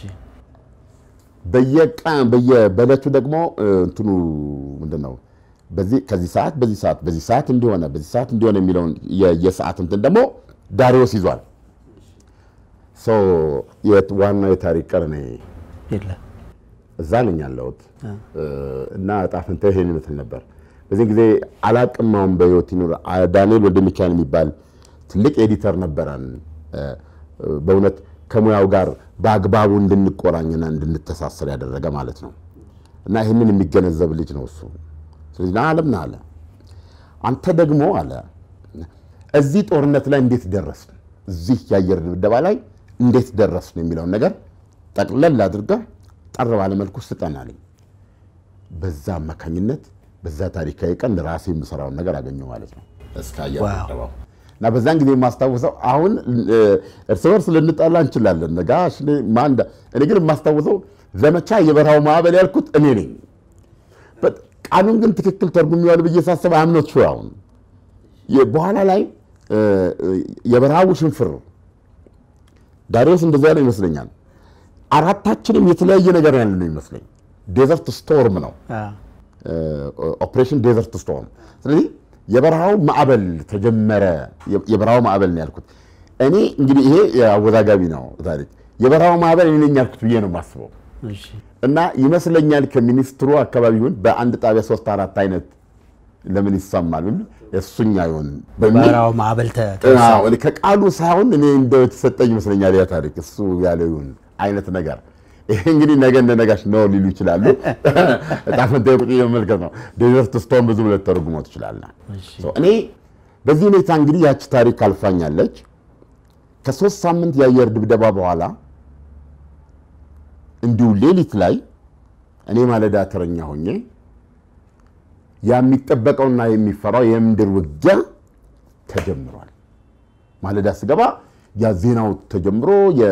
በየቀን በየበለቱ ደግሞ እንትኑ ምንድን ነው በዚህ ከዚህ ሰዓት በዚህ ሰዓት በዚህ ሰዓት እንዲሆነ በዚህ ሰዓት እንዲሆነ የሚለውን የ- የሰዓት እንትን ደግሞ ዳሪዮስ ይዟል። ሶ የት- ዋናው የታሪክ ቀን እኔ የለም እዛ ነኝ ያለሁት እና ዕጣ ፈንታ ይሄን ይመስል ነበር። በዚህ ጊዜ አላቅም አሁን በህይወት ይኑር አ- ዳንኤል ወልደ ሚካኤል የሚባል ትልቅ ኤዲተር ነበረን። እ፣ በእውነት ከሙያው ጋር በአግባቡ እንድንቆራኝና እንድንተሳሰር ያደረገ ማለት ነው። እና ይህንን የሚገነዘብ ልጅ ነው እሱ። ስለዚህ ና አለም ና አለ አንተ ደግሞ አለ እዚህ ጦርነት ላይ እንዴት ደረስን፣ እዚህ የአየር ድብደባ ላይ እንዴት ደረስን የሚለውን ነገር ጠቅለል አድርገህ ጠር ባለ መልኩ ስጠን አለኝ። በዛ አማካኝነት በዛ ታሪካዊ ቀን ራሴ የምሰራውን ነገር አገኘሁ ማለት ነው። እስከ አየር ዋው። ድብደባው እና በዛን ጊዜ የማስታውሰው አሁን እ፣ እርስ በርስ ልንጣላ እንችላለን። ጋሽ እኔ ማን እንዳ- እኔ ግን የማስታውሰው ዘመቻ የበረሃው ማዕበል ያልኩት እኔ ነኝ። በት- ቃሉን ግን ትክክል ተርጉሜዋለሁ ብዬ ሳስብ አምኖት ሹ አሁን የ- በኋላ ላይ እ፣ የበረሃው ሽንፍር ዳሪዮስ እንደዛ ያለው ይመስለኛል። አራታችንም የተለያየ ነገር ያለ ነው ይመስለኝ። ዴዘርት ስቶርም ነው አዎ። ኦፕሬሽን ዴዘርት ስቶርም። ስለዚህ የበረሃው ማዕበል ተጀመረ። የ- የበረሃው ማዕበል ነው ያልኩት እኔ እንግዲህ ይሄ አወዛጋቢ ነው ታሪክ። የበረሃው ማዕበል እኔ ነኝ ያልኩት ብዬ ነው የማስበው እሺ እና ይመስለኛል ከሚኒስትሩ አካባቢ ይሁን በአንድ ጣቢያ ሶስት አራት አይነት ለምን ይሰማል ብል እሱኛ ይሆን በሚል በረሃው ማዕበል ተ- ተነሳ። አዎ፣ እኔ ከቃሉ ሳይሆን እኔ እንደው የተሰጠኝ ይመስለኛል ያ ታሪክ እሱ ያለው ይሁን አይነት ነገር። ይሄ እንግዲህ ነገ እንደ ነጋሽ ነው ሊሉ ይችላሉ። ዕጣ ፈንታዬ ቁጭ ብዬ መመልከት ነው። ዴዘርት ስቶርም ብዙ ብለህ ተርጉመው ትችላለህ። እሺ እኔ በዚህ ሁኔታ እንግዲህ ያቺ ታሪክ አልፋኛለች። ከሶስት ሳምንት የአየር ድብደባ በኋላ እንዲሁ ሌሊት ላይ እኔ ማለዳ ተረኛ ሆኜ ያ የሚጠበቀውና የሚፈራው የምድር ውጊያ ተጀምሯል። ማለዳ ስገባ ያ ዜናው ተጀምሮ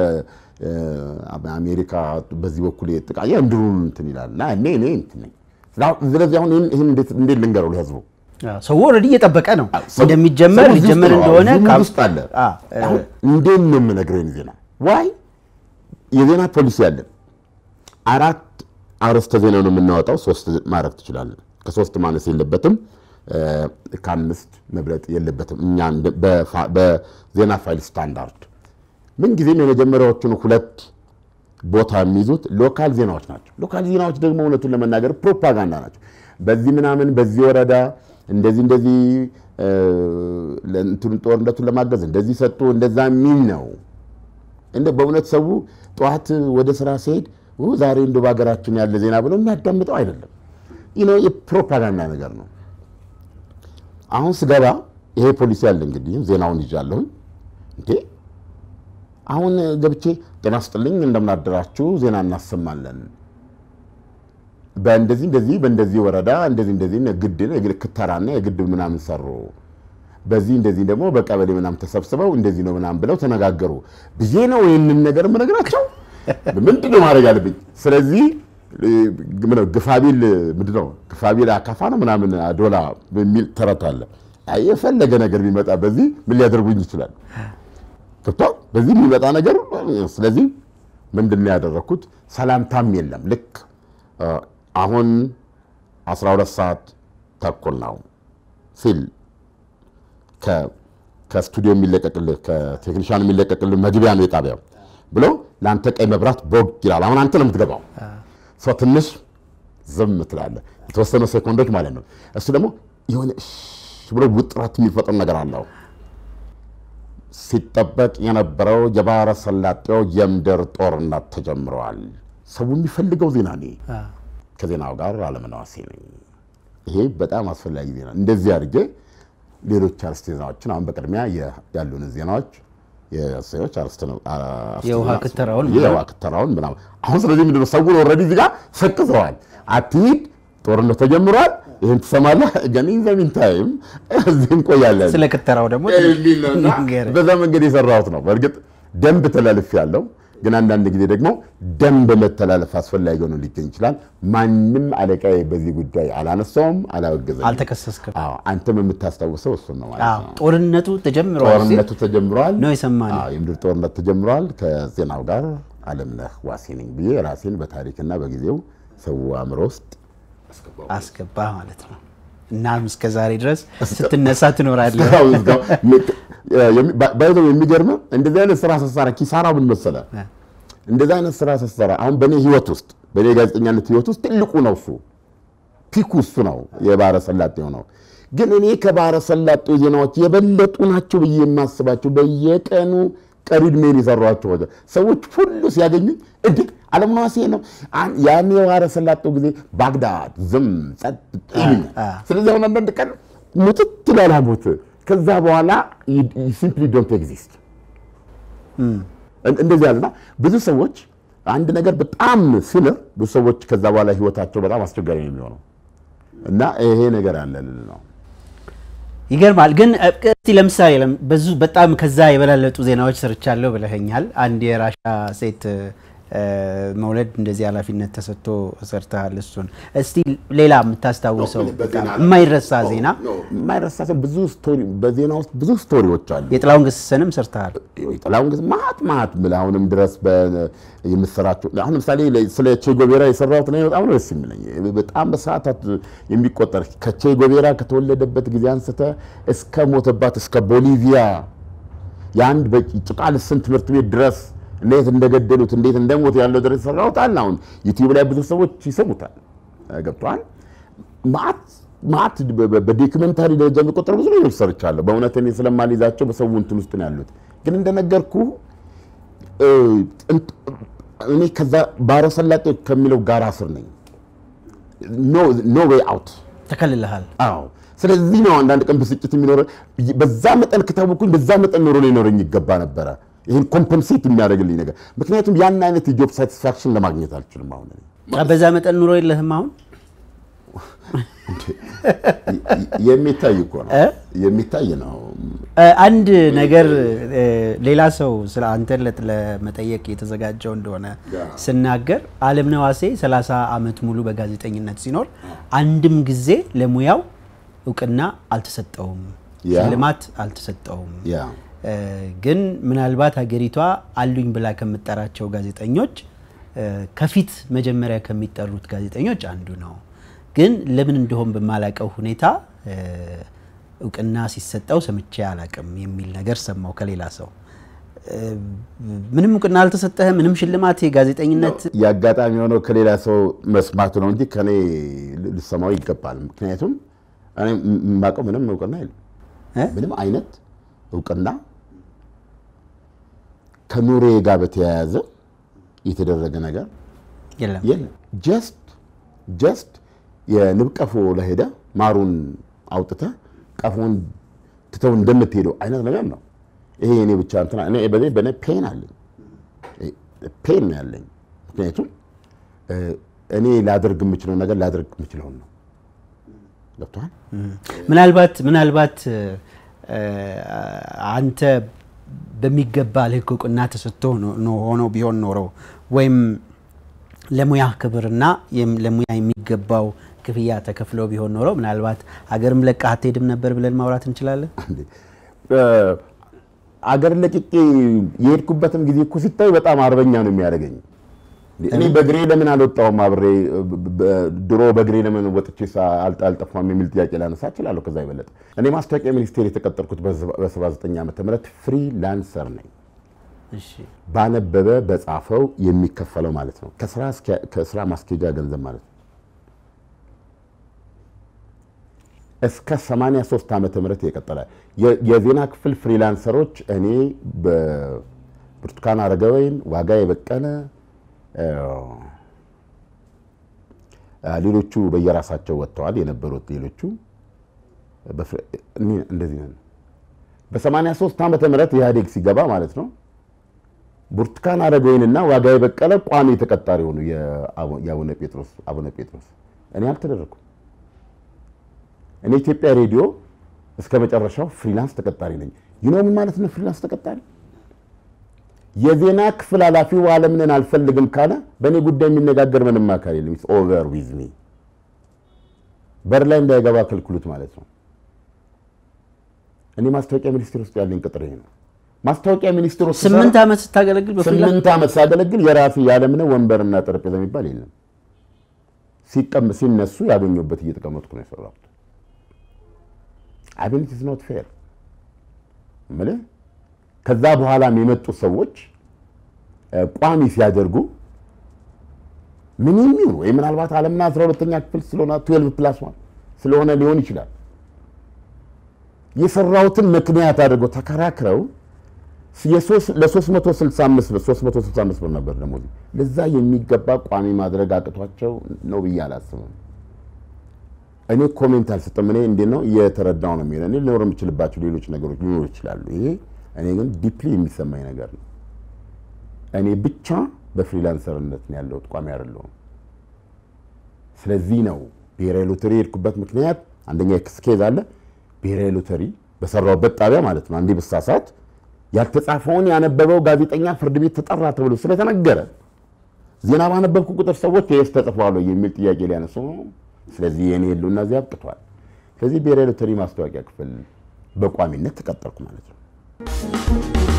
የአሜሪካ በዚህ በኩል የጥቃ የምድሩን እንትን ይላል እና እኔ እኔ እንትን ነኝ። ስለዚህ አሁን ይህን ይህን እንዴት እንዴት ልንገረው ለህዝቡ? አዎ፣ ሰው ኦልሬዲ እየጠበቀ ነው ሰው- እንደሚጀመር ሰው እዚህ ውስጥ ሊጀመር ነው። እንደሆነ እዚህ ካብ- ውስጥ አለ። አዎ፣ እ- አሁን እንዴት ነው የምነግርህን ዜና ዋይ የዜና ፖሊሲ አለን። አራት አርዕስተ ዜና ነው የምናወጣው። ሶስት ማድረግ ትችላለን። ከሶስት ማነስ የለበትም። እ፣ ከአምስት መብለጥ የለበትም። እኛ እንደ- በፋ- በዜና ፋይል ስታንዳርድ ምንጊዜም የመጀመሪያዎቹን ሁለት ቦታ የሚይዙት ሎካል ዜናዎች ናቸው። ሎካል ዜናዎች ደግሞ እውነቱን ለመናገር ፕሮፓጋንዳ ናቸው። በዚህ ምናምን በዚህ ወረዳ እንደዚህ እንደዚህ እ፣ ለእንትኑ ጦርነቱን ለማገዝ እንደዚህ ሰጡ እንደዛ የሚል ነው። እንደ በእውነት ሰው ጠዋት ወደ ስራ ሲሄድ ው ዛሬ እንደ በሀገራችን ያለ ዜና ብሎ የሚያዳምጠው አይደለም። ይህ ነው የፕሮፓጋንዳ ነገር ነው። አሁን ስገባ ይሄ ፖሊሲ አለ እንግዲህ ዜናውን ይዣለሁኝ እንዴ አሁን ገብቼ ጤና ስጥልኝ እንደምናደራችሁ ዜና እናሰማለን በእንደዚህ እንደዚህ በእንደዚህ ወረዳ እንደዚህ እንደዚህ ግድብ ክተራና የግድብ ምናምን ሰሩ በዚህ እንደዚህ ደግሞ በቀበሌ ምናምን ተሰብስበው እንደዚህ ነው ምናምን ብለው ተነጋገሩ ብዬ ነው ይህንን ነገር የምነግራቸው። ምንድን ነው ማድረግ አለብኝ? ስለዚህ ምነው ግፋቢል ምንድን ነው ግፋቢል አካፋ ነው ምናምን አዶላ በሚል ተረት አለ። አይ የፈለገ ነገር ቢመጣ በዚህ ምን ሊያደርጉኝ ይችላል? ገብቷል። በዚህ የሚመጣ ነገር ስለዚህ ምንድን ነው ያደረግኩት? ሰላምታም የለም። ልክ አሁን 12 ሰዓት ተኩል ነው ሲል ከስቱዲዮ የሚለቀቅልህ ከቴክኒሻን የሚለቀቅልህ መግቢያ ነው የጣቢያው ብሎ ለአንተ ቀይ መብራት ቦግ ይላል። አሁን አንተ ነው የምትገባው። ሰው ትንሽ ዝም ትላለህ፣ የተወሰነ ሴኮንዶች ማለት ነው። እሱ ደግሞ የሆነ እሺ ብሎ ውጥረት የሚፈጥር ነገር አለው። ሲጠበቅ የነበረው የባህረ ሰላጤው የምድር ጦርነት ተጀምረዋል። ሰው የሚፈልገው ዜና እኔ ከዜናው ጋር አለመናዋሴ ነኝ። ይሄ በጣም አስፈላጊ ዜና። እንደዚህ አድርጌ ሌሎች አርዕስተ ዜናዎችን አሁን በቅድሚያ ያሉን ዜናዎች የሰዎች አርስተ ነው የውሃ ክትራውን የውሃ ክትራውን ምናምን አሁን ስለዚህ ምንድን ነው ሰውን ኦልሬዲ እዚህ ጋር ሰቅዘዋል። አትሂድ፣ ጦርነት ተጀምሯል፣ ይህን ትሰማለህ፣ ግን ኢን ዘ ሚን ታይም እዚህ እንቆያለን። ስለ ክትራው ደግሞ የሚል ነው እና ንገረኝ። በዛ መንገድ የሰራሁት ነው። በእርግጥ ደንብ ተላልፍ ያለው ግን አንዳንድ ጊዜ ደግሞ ደንብ መተላለፍ አስፈላጊ ሆኖ ሊገኝ ይችላል። ማንም አለቃዬ በዚህ ጉዳይ አላነሳውም፣ አላወገዘኝም። አልተከሰስክም። አዎ፣ አንተም የምታስታውሰው እሱን ነው ማለት አዎ፣ ነው። ጦርነቱ ተጀምሯል ሲል ጦርነቱ ተጀምሯል ነው የሰማነው። አዎ፣ የምድር ጦርነት ተጀምሯል። ከዜናው ጋር አለምነህ ዋሴ ነኝ ብዬ ራሴን በታሪክና በጊዜው ሰው አእምሮ ውስጥ አስገባ ማለት ነው። እናም እስከ ዛሬ ድረስ ስትነሳ ትኖራለህ። ባይዘው የሚገርም እንደዚህ አይነት ስራ ስትሰራ ኪሳራ ምን መሰለ? እንደዚህ አይነት ስራ ስትሰራ አሁን በእኔ ህይወት ውስጥ በእኔ ጋዜጠኛነት ህይወት ውስጥ ትልቁ ነው እሱ ፒኩ እሱ ነው የባህረ ሰላጤው ነው። ግን እኔ ከባህረ ሰላጤው ዜናዎች የበለጡ ናቸው ብዬ የማስባቸው በየቀኑ ቀሪ ዕድሜን የሰሯቸው ሰዎች ሁሉ ሲያገኙኝ እንዴ አለምነህ ዋሴ ነው አን- ያኔ የባህረ ሰላጤው ጊዜ ባግዳድ ዝም ጸጥ ይሉኛል። ስለዚህ አሁን አንዳንድ ቀን ሙጥት ይላል ሞት ከዛ በኋላ ሲምፕሊ ዶንት ኤግዚስት እንደዚህ ያለና ብዙ ሰዎች አንድ ነገር በጣም ሲንር ብዙ ሰዎች ከዛ በኋላ ህይወታቸው በጣም አስቸጋሪ ነው የሚሆነው እና ይሄ ነገር አለ ልል ነው። ይገርማል። ግን እ፣ እስቲ ለምሳሌ ለም- ብዙ በጣም ከዛ የበላለጡ ዜናዎች ሰርቻለሁ ብለኸኛል። አንድ የራሻ ሴት እ፣ መውለድ እንደዚህ ኃላፊነት ተሰጥቶ ሰርተሃል። እሱን እስቲ ሌላ የምታስታውሰው በጣም የማይረሳ ዜና የማይረሳ ሰው ብዙ ስቶሪ በዜና ውስጥ ብዙ ስቶሪዎች አሉ። የጥላውን ገሰሰንም ሰርተሃል። ጥላሁን ግን ማት ማት ብለህ አሁንም ድረስ በ- የምትሰራቸው አሁን ለምሳሌ ስለ ቼጎቤራ የሰራሁት ነው በጣም ነው ደስ የሚለኝ። በጣም በሰዓታት የሚቆጠር ከቼጎቤራ ከተወለደበት ጊዜ አንስተ እስከ ሞተባት እስከ ቦሊቪያ የአንድ በጭቃ ልስን ትምህርት ቤት ድረስ እንዴት እንደገደሉት እንዴት እንደሞት ያለው ድረስ የሰራሁት አለ። አሁን ዩቲዩብ ላይ ብዙ ሰዎች ይሰሙታል። ገብቶሃል? ማት ማት በዶክመንታሪ ደረጃ የሚቆጠሩ ብዙ ነገሮች ሰርቻለሁ። በእውነት እኔ ስለማልይዛቸው በሰው እንትን ውስጥ ነው ያሉት። ግን እንደነገርኩ እኔ ከዛ ባህረ ሰላጤ ከሚለው ጋራ ስር ነኝ። ኖ ዌይ አውት ተከልልሃል። አዎ ስለዚህ ነው አንዳንድ ቀን ብስጭት የሚኖረ በዛ መጠን ከታወኩኝ በዛ መጠን ኖሮ ሊኖረኝ ይገባ ነበረ። ይህን ኮምፐንሴት የሚያደርግልኝ ነገር ምክንያቱም ያን አይነት የጆብ ሳቲስፋክሽን ለማግኘት አልችልም። አሁን እኔ በዛ መጠን ኑሮ የለህም አሁን የሚታይ እኮ ነው የሚታይ ነው። እ፣ አንድ ነገር እ፣ ሌላ ሰው ስለ አንተን ለ- ለመጠየቅ የተዘጋጀው እንደሆነ ስናገር አለምነህ ዋሴ 30 ዓመት ሙሉ በጋዜጠኝነት ሲኖር አንድም ጊዜ ለሙያው እውቅና አልተሰጠውም፣ ያ። ሽልማት አልተሰጠውም። ያ እ፣ ግን ምናልባት ሀገሪቷ አሉኝ ብላ ከምጠራቸው ጋዜጠኞች እ፣ ከፊት መጀመሪያ ከሚጠሩት ጋዜጠኞች አንዱ ነው። ግን ለምን እንደሆን በማላቀው ሁኔታ እ፣ እውቅና ሲሰጠው ሰምቼ አላቅም የሚል ነገር ሰማው ከሌላ ሰው። እ፣ ምንም እውቅና አልተሰጠህም፣ ምንም ሽልማት የጋዜጠኝነት የአጋጣሚ የሆነው ከሌላ ሰው መስማቱ ነው እንጂ ከኔ ልሰማው ይገባል። ምክንያቱም እኔ የማውቀው ምንም እውቅና የለም። እ? ምንም አይነት እውቅና ከኑሬ ጋር በተያያዘ የተደረገ ነገር የለም። የለም። ጀስት ጀስት የንብ ቀፎ ለሄደ ማሩን አውጥተህ ቀፎን ትተው እንደምትሄደው አይነት ነገር ነው። ይሄ እኔ ብቻ እንትና እኔ በኔ በኔ ፔን አለኝ ፔን ነው ያለኝ። ምክንያቱም እ፣ እኔ ላደርግ የምችለው ነገር ላደርግ የምችለውን ነው። ገብቶሃል? ምናልባት ምናልባት እ፣ አንተ በሚገባ ልክ እውቅና ተሰጥቶ ነው- ነው ሆኖ ቢሆን ኖሮ ወይም ለሙያ ክብርና የም- ለሙያ የሚገባው ክፍያ ተከፍሎ ቢሆን ኖሮ ምናልባት ሀገርም ለቀህ አትሄድም ነበር ብለን ማውራት እንችላለን። እንዴ እ፣ አገር ለቅቄ የሄድኩበትም ጊዜ እኮ ሲታይ በጣም አርበኛ ነው የሚያደርገኝ። እንዴ፣ እኔ በእግሬ ለምን አልወጣሁም አብሬ ብ- ብ- ድሮ በእግሬ ለምን ወጥቼ ሳ- አልጠ- አልጠፋም የሚል ጥያቄ ላነሳ እችላለሁ። ከዛ ይበለጠ እኔ ማስታወቂያ ሚኒስቴር የተቀጠርኩት በ79 ዓመተ ምህረት ፍሪላንሰር ነኝ። እሺ ባነበበ በጻፈው የሚከፈለው ማለት ነው። ከስራ እስኪያ- ከስራ ማስኬጃ ገንዘብ ማለት ነው። እስከ 83 ዓመተ ምህረት የቀጠለ የ- የዜና ክፍል ፍሪላንሰሮች እኔ በብርቱካን አረጋወይን፣ ዋጋ የበቀለ እ፣ ሌሎቹ በየራሳቸው ወጥተዋል የነበሩት ሌሎቹ በፍሪ- እኔ እንደዚህ ነን። በ83 ዓመተ ምህረት ኢህአዴግ ሲገባ ማለት ነው ብርቱካን አረጋዊንና ዋጋዬ በቀለ ቋሚ ተቀጣሪ ሆኑ። የአቡነ ጴጥሮስ አቡነ ጴጥሮስ እኔ አልተደረኩም። እኔ ኢትዮጵያ ሬዲዮ እስከ መጨረሻው ፍሪላንስ ተቀጣሪ ነኝ። ይኖ ምን ማለት ነው ፍሪላንስ ተቀጣሪ? የዜና ክፍል ኃላፊው አለምንን አልፈልግም ካለ በእኔ ጉዳይ የሚነጋገር ምንም አካል የለም። ኢትስ ኦቨር ዊዝ ሚ በር ላይ እንዳይገባ ከልክሉት ማለት ነው። እኔ ማስታወቂያ ሚኒስቴር ውስጥ ያለኝ ቅጥር ይሄ ነው። ማስታወቂያ ሚኒስቴር ውስጥ ስምንት ዓመት ስታገለግል በፍሪላንስ ስምንት ዓመት ሳገለግል የራሴ ያለምንም ወንበርና ጠረጴዛ የሚባል የለም። ሲቀም ሲነሱ ያገኘሁበት እየተቀመጥኩ ነው የሰራሁት። አቤን ኢትስ ኖት ፌር እምልህ ከዛ በኋላም የመጡ ሰዎች ቋሚ ሲያደርጉ ምን የሚሆን ወይ ምናልባት አለምና አስራ ሁለተኛ ክፍል ስለሆነ ትዌልቭ ፕላስ ዋን ስለሆነ ሊሆን ይችላል የሰራሁትን ምክንያት አድርገው ተከራክረው ለ365 ብር 365 ብር ነበር ደሞዝ ለዛ የሚገባ ቋሚ ማድረግ አቅቷቸው ነው ብዬ አላስብም። እኔ ኮሜንት አልሰጠም። እኔ እንዴት ነው እየተረዳው ነው የሚለው እኔ ሊኖር የምችልባቸው ሌሎች ነገሮች ሊኖሩ ይችላሉ። ይሄ እኔ ግን ዲፕሊ የሚሰማኝ ነገር ነው። እኔ ብቻ በፍሪላንሰርነት ነው ያለሁት፣ ቋሚ አይደለሁም። ስለዚህ ነው ብሔራዊ ሎተሪ የሄድኩበት ምክንያት አንደኛ ስኬዝ አለ። ብሔራዊ ሎተሪ በሰራሁበት ጣቢያ ማለት ነው አንዴ ብሳሳት ያልተጻፈውን ያነበበው ጋዜጠኛ ፍርድ ቤት ተጠራ ተብሎ ስለተነገረ ዜና ባነበብኩ ቁጥር ሰዎች ይህስ ተጽፏል የሚል ጥያቄ ሊያነሱ ነው። ስለዚህ የኔ የሉና እዚህ አብቅቷል። ስለዚህ ብሔራዊ ሎተሪ ማስታወቂያ ክፍል በቋሚነት ተቀጠርኩ ማለት ነው።